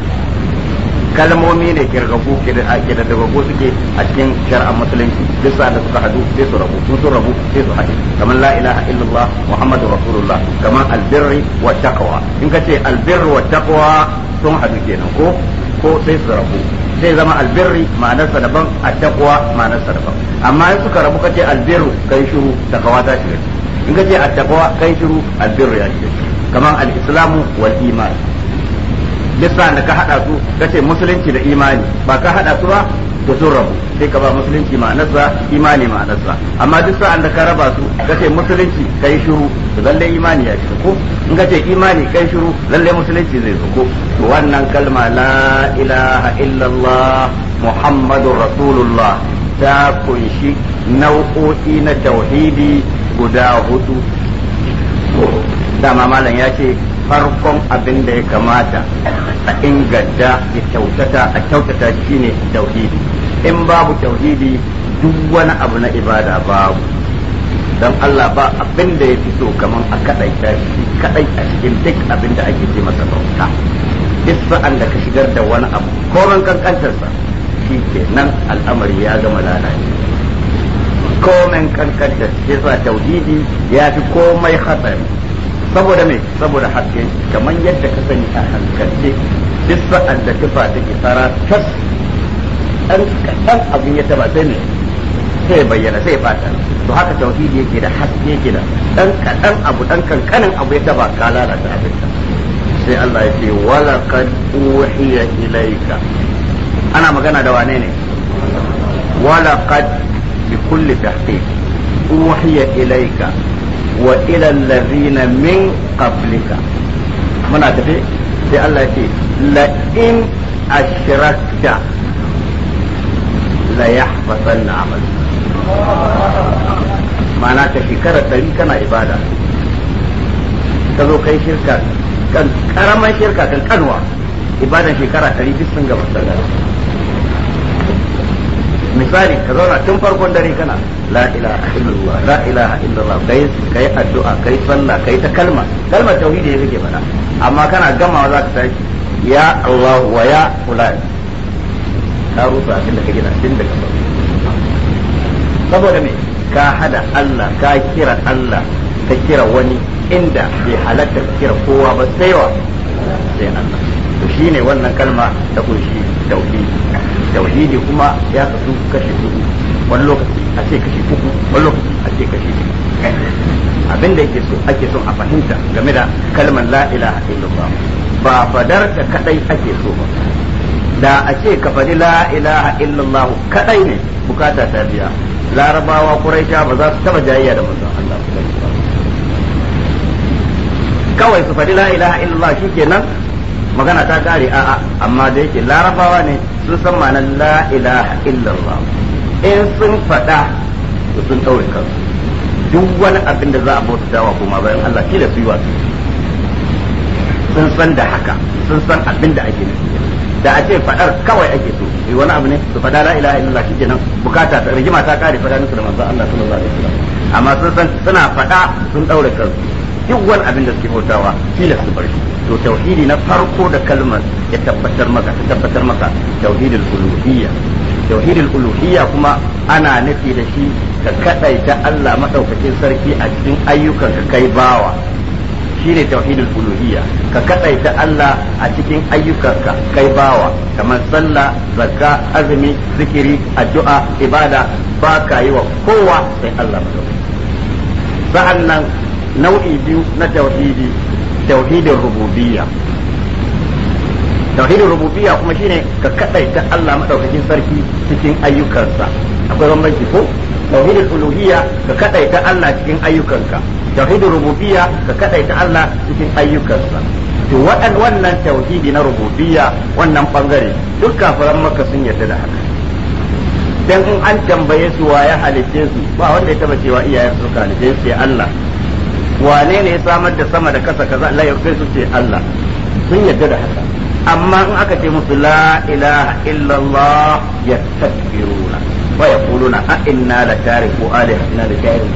kalmomi ne kirgagu ke da ake da dagago suke a cikin shar'an musulunci duk sa da suka hadu sai su rabu sun sun rabu sai su haɗe kamar la ilaha illallah muhammadu rasulullah kamar albirri wa taqwa in ka ce albirri wa taqwa sun hadu kenan ko ko sai su rabu sai zama albirri ma'anarsa daban at-taqwa ma'anarsa daban amma in suka rabu ka ce albirru kai shiru taqwa ta shiga in ka ce at-taqwa kai shiru albirru ya shiga kamar al-islamu wal iman duk sa'an da ka hada su kace musulunci da imani ba ka hada su ba to sun rabu sai ka ba musulunci ma'anarsa imani ma'anarsa amma duk sa'an da ka raba su kace musulunci kai shiru to lalle imani ya shiga ko in kace imani kai shiru lalle musulunci zai zo ko to wannan kalma la ilaha illallah muhammadur rasulullah ta kunshi nau'o'i na tauhidi guda hudu dama malam ya ce farkon abin da ya kamata a inganta ya kyautata a kyautata shine tauhidi in babu tauhidi duk wani abu na ibada babu don Allah ba abin da ya fi so kaman a kadai shi kadai a cikin duk abin da ake ce masa bauta duk sa'an da ka shigar da wani abu koman kankantarsa shi ke nan al'amari ya gama lalace komen kankantar shi sa tauhidi ya fi komai hatsari saboda me saboda haske kamar yadda ka sani a hankalce duk sa'an da tufa take tsara tas dan kadan abin ya taba sai ne sai bayyana sai fata to haka tauhidi yake da haske yake da dan kadan abu dan kankanin abu ya taba ka lalata abin sai Allah ya ce wala qad uhiya ilayka ana magana da wane ne wala qad bi kulli tahqiq uhiya ilayka wa ila allazina min qablika muna tafi sai Allah ya ce la in ashrakta la yahbatanna amal ma'ana ta shekara ɗari kana ibada ka zo kai shirka kan karaman shirka kan kanwa ibadan shekara ɗari duk sun gaba sallah misali ka zauna tun farkon dare kana la ilaha illallah la ilaha illallah kai kai addu'a kai sallah kai ta kalma kalmar tauhidi yake faɗa amma kana gamawa za ka tashi ya Allah wa ya fulan ka rusa abin da ka gina tun daga farko saboda me ka hada Allah ka kira Allah ka kira wani inda bai halatta ka kira kowa ba sai wa sai Allah to shine wannan kalma ta kunshi tauhidi tauhidi kuma ya kasu kashi uku wani lokaci a ce kashi uku wani lokaci a ce kashi uku abin da yake so ake son a fahimta game da kalmar la ilaha illallah ba fadar ta kadai ake so ba da a ce ka faɗi la ilaha illallah kadai ne bukata ta biya larabawa quraisha ba za su taba jayayya da manzon Allah kawai su faɗi la ilaha illallah shikenan magana ta kare a'a amma da yake larabawa ne sun san ma'anar la ilaha illallah in sun faɗa to sun ɗaure kansu duk wani abin da za a bauta wa kuma bayan Allah kila su yi wasu sun san da haka sun san abin da ake nufi da a ce faɗar kawai ake so yi wani abu ne su faɗa la ilaha illallah shi kenan bukata ta rigima ta kare faɗa musu da manzon Allah sallallahu alaihi wasallam amma sun san suna faɗa sun ɗaure kansu duk wani abin da suke bautawa kila su bar shi to tauhidi na farko da kalmar ya tabbatar maka ta tabbatar maka tauhidul uluhiyya tauhidul uluhiyya kuma ana nufi da shi ka kadaita Allah madaukakin sarki a cikin ayyukan ka kai bawa shine tauhidul uluhiyya ka kadaita Allah a cikin ayyukanka kai bawa kamar sallah zakka azumi zikiri addu'a ibada ba ka yi wa kowa sai Allah madaukakin sa'annan nau'i biyu na tauhidi tauhidin rububiyya tauhidin rububiyya kuma shine ka kadaita Allah madaukakin sarki cikin ayyukansa akwai bambanci ko tauhidin uluhiyya ka kadaita Allah cikin ayyukanka tauhidin rububiyya ka kadaita Allah cikin ayyukansa to waɗan wannan tauhidi na rububiyya wannan bangare duk kafiran maka sun yarda da haka dan in an tambaye su wa ya halitte su ba wanda ya taba cewa iyayen su ka halitte su sai Allah wane ne ya samar da sama da kasa kaza Allah ya kai su ce Allah sun yarda da haka amma in aka ce musu la ilaha illallah yastakbiruna wa yaquluna a inna la tariku alihatina li sha'irin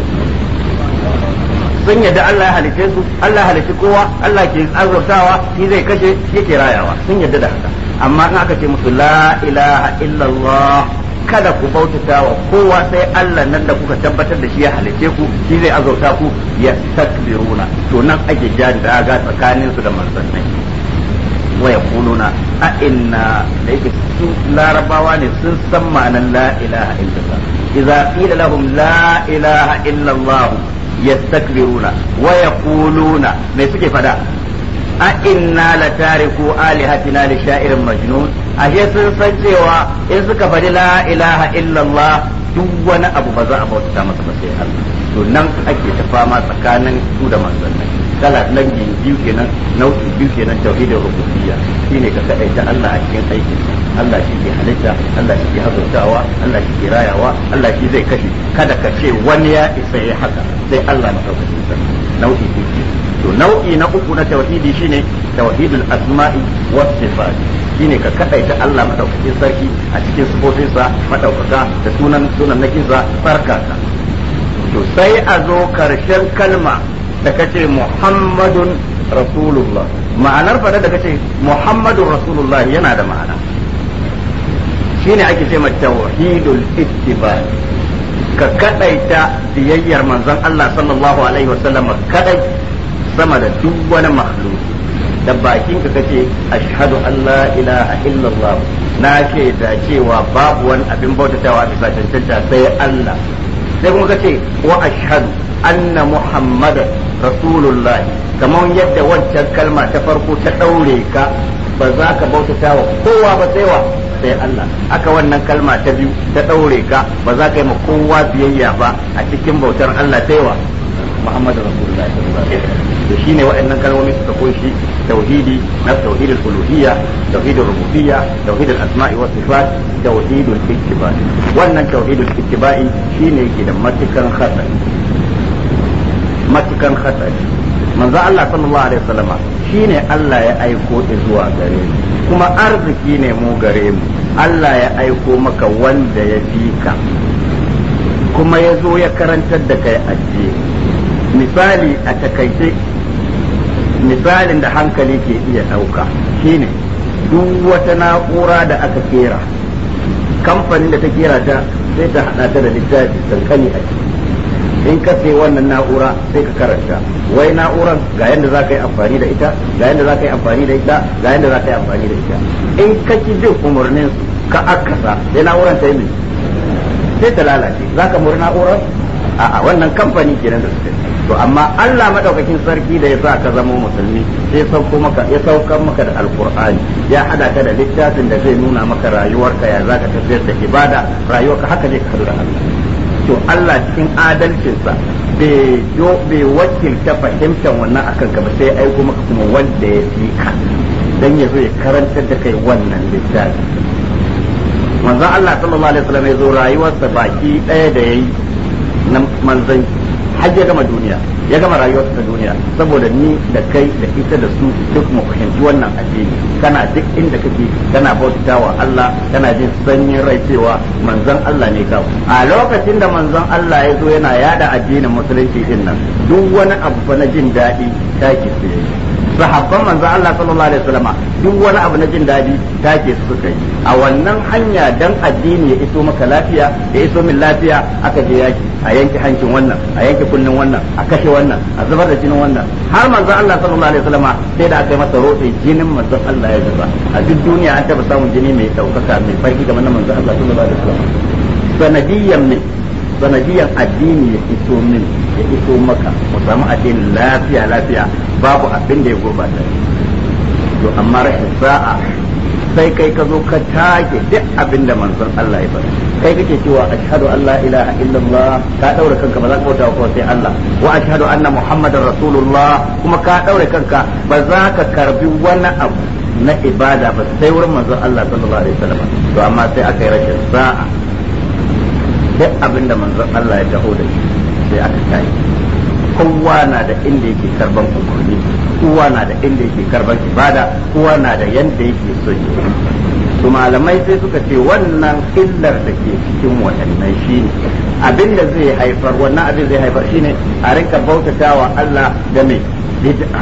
sun yadda Allah ya halice su Allah ya halice kowa Allah ke azurtawa shi zai kashe shi yake rayawa sun yadda da haka amma in aka ce musu la ilaha illallah kada ku bautata wa kowa sai Allah nan da kuka tabbatar da shi ya halice ku shi zai azurta ku ya takbiruna to nan ake jari da ga tsakanin su da manzannai wa yaquluna a inna da yake su larabawa ne sun san ma'anar la ilaha illallah idza qila lahum la ilaha illallah yastakbiruna wa yaquluna me suke fada a inna la tariku alihatina li sha'irin majnun ashe sun san cewa in suka faɗi la ilaha illallah duk wani abu ba za a bauta masa ba sai Allah to nan ake ta fama tsakanin su da manzannai kala nan biyu kenan nau'i biyu kenan tauhidin rububiyya shine ka kadaita Allah a cikin aikin Allah shi ke halitta Allah shi ke hazurtawa Allah shi ke rayawa Allah shi zai kashe kada ka ce wani ya isa ya haka sai Allah madaukakin sarki nau'i biyu to nau'i na uku na tauhidi shine tauhidul asma'i was sifat shine ka kadaita Allah madaukakin sarki a cikin sifofinsa madaukaka da sunan sunan nakinsa barkaka to sai a zo karshen kalma da kace Muhammadun Rasulullah ma'anar fada da kace Muhammadun Rasulullah yana da ma'ana shine ake ce tauhidul ittiba ka kadaita biyayyar manzon Allah sallallahu alaihi wasallam kadai sama da duk wani makhluk da bakin ka kace ashhadu an la ilaha illallah na ce da cewa babu wani abin bautatawa bisa cancanta sai Allah sai kuma kace wa ashhadu anna muhammadan rasulullahi kamar yadda wancan kalma ta farko ta daure ka ba za ka bautata wa kowa ba sai wa sai Allah aka wannan kalma ta biyu ta daure ka ba za ka yi ma kowa biyayya ba a cikin bautar Allah sai wa Muhammadu Rasulullahi sallallahu alaihi wasallam to shine waɗannan kalmomi suka kunshi tauhidi na tauhidul uluhiyya tauhidul rububiyya tauhidul asma'i was sifat tauhidul ittiba wannan tauhidul ittiba'i shine yake da matukan hatsari matukan hatsari manzo Allah sallallahu alaihi wasallam shine Allah ya aiko zuwa gare mu kuma arziki ne mu gare mu Allah ya aiko maka wanda ya fi ka kuma ya zo ya karantar da kai addini misali a takaice misalin da hankali ke iya ɗauka shine duk wata na'ura da aka kera kamfanin da ta kera ta sai ta hada ta da littafi kankani a ciki in ka sai wannan na'ura sai ka karanta wai na'uran ga yadda za ka yi amfani da ita ga yadda za ka yi amfani da ita ga yadda za ka yi amfani da ita in ka ki bin umarnin ka akasa sai na'uran ta yi sai ta lalace za ka murna na'urar a'a wannan kamfani kenan da suke to amma Allah madaukakin sarki da ya sa ka zama musulmi sai sauko maka ya saukar maka da alqur'ani ya hada ka da littafin da zai nuna maka rayuwarka ya zaka tafiyar da ibada rayuwarka haka ne ka hadu da Allah to Allah cikin adalcinsa bai jo bai wakilta fahimtar wannan akan ka ba sai aiko maka kuma wanda ya fi ka dan ya zo ya karantar da kai wannan littafi manzon Allah sallallahu alaihi wasallam ya zo rayuwarsa baki ɗaya da yayi na manzon har ya gama duniya ya gama rayuwarsa ta duniya saboda ni da kai da ita da su duk mu fahimci wannan addini kana duk inda kake kana bautawa Allah kana jin sanyin rai cewa manzon Allah ne kawo a lokacin da manzon Allah ya zo yana yada addinin musulunci din nan duk wani abu fa na jin daɗi take su sahabban manzon Allah sallallahu alaihi wasallama duk wani abu na jin daɗi take su suka yi a wannan hanya dan addini ya iso maka lafiya ya iso min lafiya aka je yaki a yanke hancin wannan a yanke kunnen wannan a kashe wannan a zubar da jinin wannan har manzon Allah sallallahu alaihi wasallama sai da aka yi masa rotse jinin manzon Allah ya zuba a duk duniya an taba samun jini mai daukaka mai farki kamar na manzon Allah sallallahu alaihi wasallama sanadiyan min sanadiyan addini ya iso min ya iso maka mu samu addinin lafiya lafiya babu abin da ya gurbata to amma rashin sa'a sai kai ka zo ka take duk abin da manzon Allah ya faɗa kai kake cewa ashhadu an la ilaha illallah ka daure kanka ba za ka bauta ko sai Allah wa ashhadu anna muhammadar rasulullah kuma ka daure kanka ba za ka karbi wani abu na ibada ba sai wurin manzon Allah sallallahu alaihi wasallam to amma sai aka yi rashin sa'a duk abin da manzon Allah ya taho da shi sai aka tayi kowa na da inda yake karban umarni kowa na da inda yake karban ibada kowa na da yanda yake so yi to malamai sai suka ce wannan illar da ke cikin waɗannan shine abin da zai haifar wannan abin zai haifar shine a rinka bautatawa Allah da mai bid'a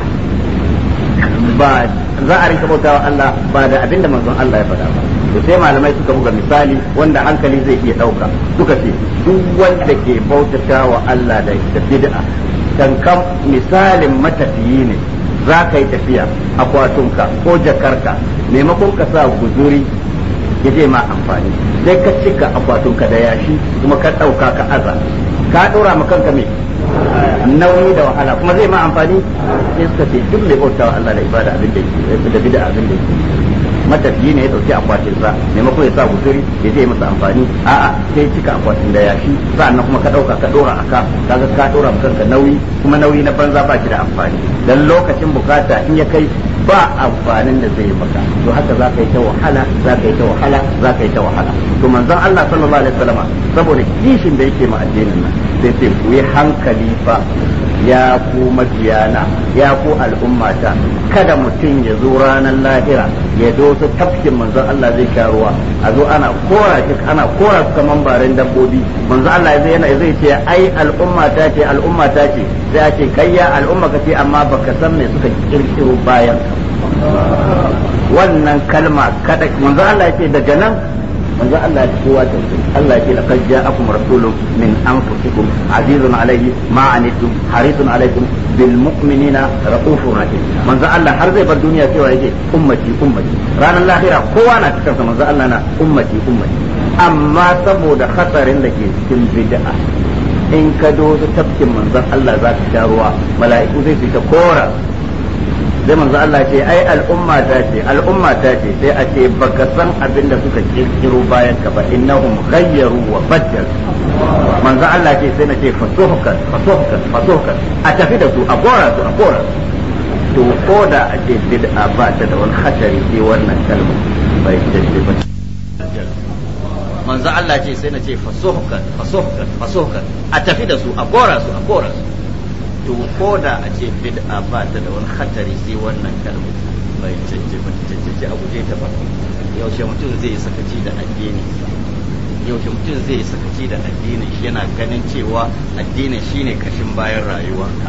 ba za a rinka bautawa Allah ba da abin da manzon Allah ya faɗa ba to sai malamai suka buga misali wanda hankali zai iya ɗauka suka ce duk wanda ke bautatawa Allah da bid'a kankan misalin matafiyi ne za ka yi tafiya akwatunka ko jakarka maimakon ka sa guzuri ya je ma amfani sai ka cika akwatunka da yashi kuma ka ɗauka ka aza ka ɗora ma kanka mai nauyi da wahala kuma zai ma amfani sai suka ce duk mai bautawa Allah da ibada abin da yake da bid'a abin da yake matafiyi ne ya dauki akwatin sa maimakon ya sa guzuri ya je masa amfani a'a sai cika akwatin da yashi sa'annan kuma ka dauka ka dora aka kaga ka dora kanka nauyi kuma nauyi na banza ba shi da amfani dan lokacin bukata in ya kai ba amfanin da zai maka to haka za ka yi ta wahala za ka yi ta wahala za ka yi ta wahala to manzon Allah sallallahu alaihi wasallam saboda kishin da yake ma addinin nan sai sai ku yi hankali fa ya ku mabiyana ya ku al'ummata kada mutum ya zo ranar lahira ya dosa tafkin manzon Allah zai sha ruwa a zo ana kora shi ana kora su kaman barin dabbobi manzon Allah zai yana zai ce ai al'ummata ce al'ummata ce sai a ce kayya al'umma ka ce amma baka san me suka kirkiro bayan wannan kalma kada manzon Allah ya ce daga nan manzo Allah ya kowa ta Allah ya ce laqad ja'akum rasulun min anfusikum azizun alayhi ma anittum harisun alaykum bil mu'minina raufur rahim manzo Allah har zai bar duniya cewa yake ummati ummati ranar lahira kowa na cikin sa manzo Allah na ummati ummati amma saboda hatsarin da ke cikin bid'a in ka dozo tafkin manzon Allah za ka sha ruwa mala'iku zai su ta kora sai manzo Allah ce ai al'umma ta ce al'umma ta ce sai a ce baka san abin da suka kirkiro bayan ka ba innahum ghayyaru wa baddal manzo Allah ce sai na ce fasuhkan fasuhkan fasuhkan a tafi da su a gora su a gora to ko da a ce bid'a ba ta da wani hatari sai wannan kalma bai dace ba manzo Allah ce sai na ce fasuhkan fasuhkan fasuhkan a tafi da su a gora su a gora su to ko da a ce bid'a ba ta da wani hatari sai wannan kalma bai canje ba canje a guje ta ba yaushe mutum zai sakaci da addini yaushe mutum zai sakaci da addinin shi yana ganin cewa addinin shine kashin bayan rayuwarka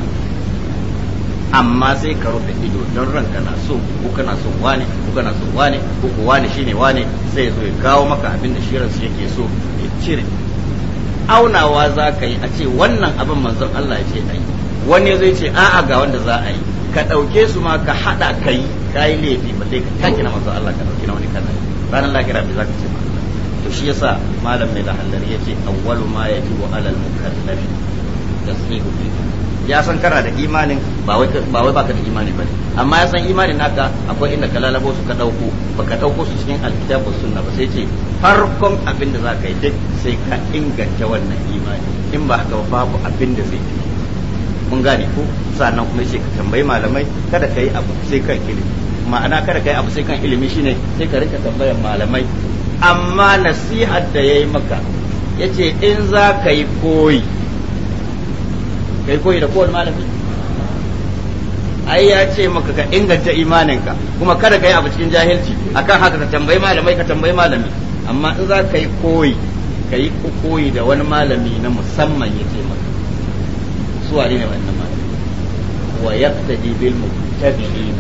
amma sai ka rufe ido don ranka na so ko kana son wane ko kana son wane ko ko wane shine wane sai zo ya kawo maka abin da shi ransa yake so ya cire aunawa za ka yi a ce wannan abin manzon Allah ya ce ai wani zai ce a'a ga wanda za a yi ka ɗauke su ma ka haɗa ka yi ka yi laifi ba sai ka taki na manzon Allah ka ɗauki na wani kana ranar lahira bai za ka ce to shi yasa malam mai da hallari ya ce awwalu ma yajibu alal mukallafi tasdiqu ya san kana da imanin ba wai ba wai baka da imani bane amma ya san imanin naka akwai inda ka lalabo su ka dauko baka dauko su cikin alkitabu sunna ba sai ce farkon abin da zaka yi duk sai ka inganta wannan imani in ba haka babu abin da zai yi mun gane ko sannan kuma yace ka tambayi malamai kada kai abu sai kan ilimi ma'ana kada kai abu sai kan ilimi shine sai ka rika tambayar malamai amma nasihar da yayi maka yace in za ka yi koyi kai koyi da kowane malami ai ya ce maka ka inganta imaninka kuma kada ka yi abu cikin jahilci akan haka ka tambayi malamai ka tambayi malami amma in za ka yi koyi ka yi koyi da wani malami na musamman ya ce maka su wane ne wannan malami wa yaqtadi bil muttabi'in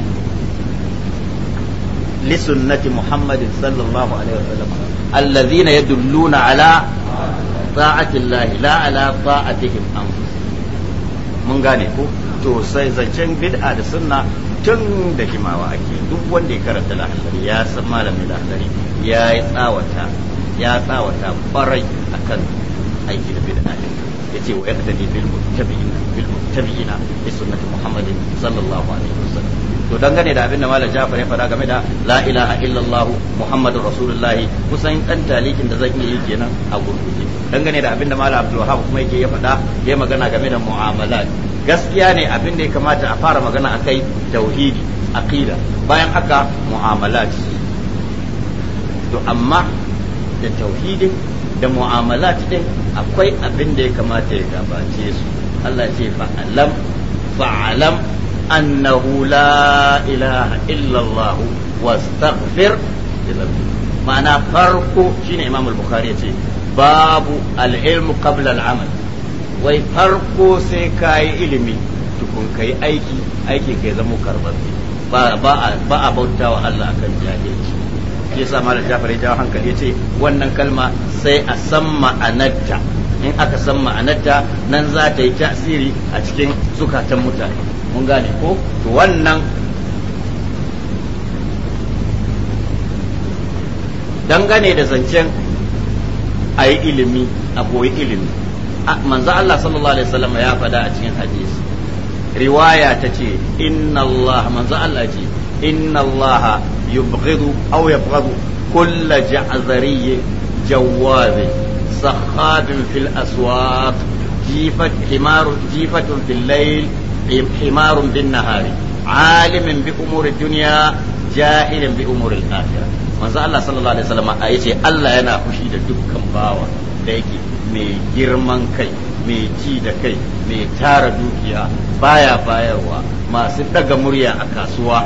li sunnati muhammadin sallallahu alaihi wasallam alladhina yadulluna ala ta'ati llahi la ala ta'atihim anfusihim mun gane ko to sai zancen bid'a da sunna tun da jimawa ake duk wanda ya karanta lahallari ya san malamin lahallari ya yi tsawata ya tsawata kwarai akan aiki da bid'a din yace wa yaqtadi bil muttabi'ina bil muttabi'ina bi sunnati muhammadin sallallahu alaihi wasallam to dangane da abinda malam Jafar ya faɗa game da la ilaha illallah muhammadur rasulullah kusan dan talikin da zan yi kenan a gurguje dangane da abinda malam Abdul Wahab kuma yake ya faɗa ya magana game da mu'amalat gaskiya ne abin da ya kamata a fara magana akai tauhidi aqida bayan haka mu'amalat to amma da tauhidin da mu'amalat din akwai abin da ya kamata ya gabace su Allah ce fa'alam fa'alam annahu la ilaha illa Allah wastaghfir ma'ana farko shine Imam al-Bukhari yace babu al-ilm qabla al-amal wai farko sai kayi ilimi tukun kai aiki aiki kai zama karbabbe ba ba ba a bautawa Allah akan jahilci yasa malam Jafar ya jawo hankali yace wannan kalma sai a san ma'anarta in aka san ma'anarta nan za ta yi tasiri a cikin zukatan mutane mun gane ko to wannan dangane da zancen a yi ilimi a koyi ilimi manzo Allah sallallahu alaihi wasallam ya faɗa a cikin hadisi riwaya ta ce inna Allah manzo Allah ce inna Allah yubghidu aw yabghadu kull ja'zari jawaz sakhab fil aswaq jifat himar jifatun fil layl himar bin nahari عالم بأمور الدنيا جاهل بأمور الآخرة manzo Allah sallallahu alaihi wasallam a yace Allah yana fushi da dukkan bawa da yake mai girman kai mai ci da kai mai tara dukiya baya bayarwa masu daga murya a kasuwa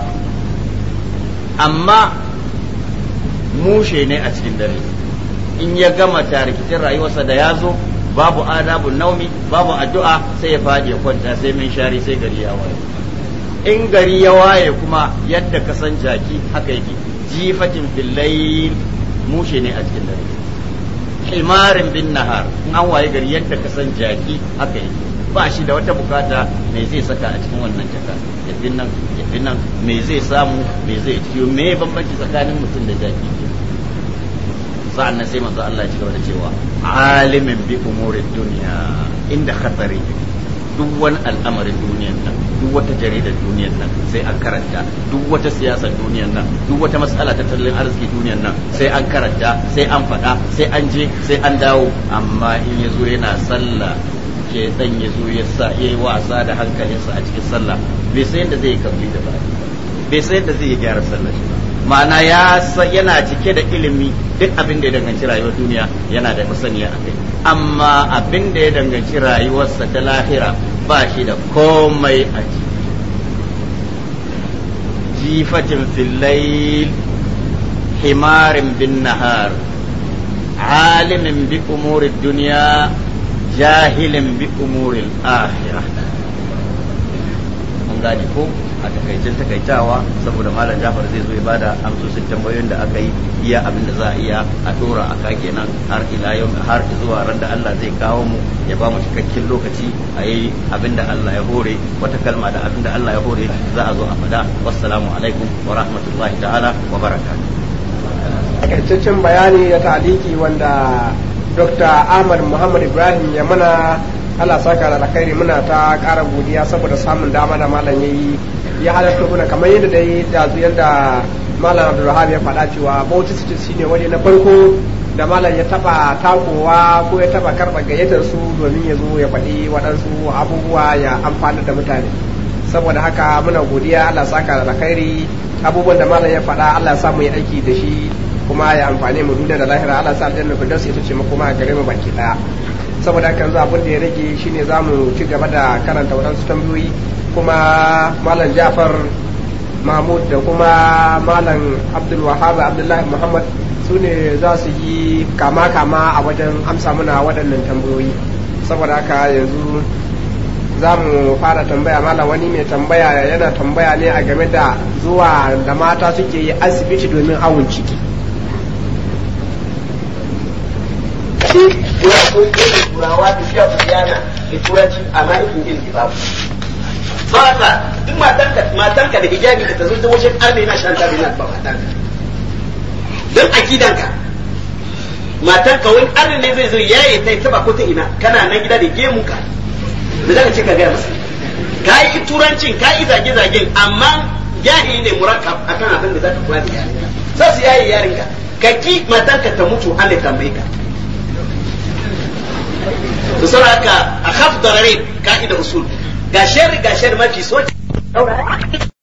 amma mushe ne a cikin dare in ya gama tarikicin rayuwarsa da ya zo babu adabun naumi babu addu'a sai ya faɗi ya kwanta sai min shari sai gari ya waye in gari ya waye kuma yadda ka san jaki haka yake jifatin fillayl mushe ne a cikin dare himarin bin nahar in an waye gari yadda ka san jaki haka yake ba shi da wata bukata me zai saka a cikin wannan jaka yafi nan yafi nan me zai samu me zai ciyo me bambanci tsakanin mutum da jaki sa'an nan sai manzo Allah ya ci gaba da cewa alimin bi umurid duniya inda khatari duk wani al'amarin duniyan nan duk wata jaridar duniyan nan sai an karanta duk wata siyasar duniyan nan duk wata matsala ta tattalin arziki duniyan nan sai an karanta sai an faɗa sai an je sai an dawo amma in ya zo yana sallah ke dan ya zo ya sa yayi wasa da hankalinsa a cikin sallah bai sai yadda zai yi kabli da baki bai sai yadda zai yi gyara sallah shi ba ma'ana ya yana cike da ilimi duk abin da ya danganci rayuwar duniya yana da masaniya a kai amma abin da ya danganci rayuwarsa ta lahira ba shi da komai a ciki jifatin fillayl himarin bin nahar alimin bi umurin duniya jahilin bi umurin akhirah mun gane ko a takaicin takaitawa saboda malam jafar zai zo ya bada amsoshin tambayoyin da aka yi iya abin da za a iya a dora a ka kenan har ila yau har zuwa ran da Allah zai kawo mu ya ba mu cikakken lokaci a yi abin da Allah ya hore wata kalma da abin da Allah ya hore za a zo a fada wassalamu alaikum wa rahmatullahi ta'ala wa barakatuh takaitaccen bayani da taliki wanda Dr. Ahmad Muhammad Ibrahim ya mana Allah saka da alkhairi muna ta ƙara godiya saboda samun dama da malam yayi ya halarta kuna kamar yadda dai da yadda malam Abdulrahman ya faɗa cewa Bauchi City shine wani na farko da malam ya taba takowa ko ya taba karɓa gayyatar su domin ya zo ya faɗi waɗansu abubuwa ya amfana da mutane saboda haka muna godiya Allah saka da alkhairi abubuwan da malam ya faɗa Allah ya samu yi aiki da shi kuma ya amfane mu duniya da lahira Allah sa aljanna firdaus ita ce makoma a gare mu baki daya saboda haka yanzu abin da ya rage shine za mu ci gaba da karanta waɗansu tambayoyi kuma malam jafar mahmud da kuma malam abdul wahab abdullahi muhammad su ne za su yi kama kama a wajen amsa muna waɗannan tambayoyi saboda haka yanzu za mu fara tambaya malam wani mai tambaya yana tambaya ne a game da zuwa da mata suke yi asibiti domin awon ciki turawa tafiya su yana da turanci amma ikin ilmi babu ba ta duk matanka matanka da hijabi da ta zo ta wajen arme na shan tabi na ba matanka don akidanka matanka wani arme ne zai zo yaye ta taba ko ta ina kana nan gida da gemu ka da zaka ce ka gaya masa ka yi turancin ka yi zage-zagen amma jahili ne murakkab akan abin da zaka kula da yarinka sai su yaye yarinka ka ki matanka ta mutu an da tambaye ka to saboda haka a khaf darare ka'ida usul ga shari ga shari mafi soci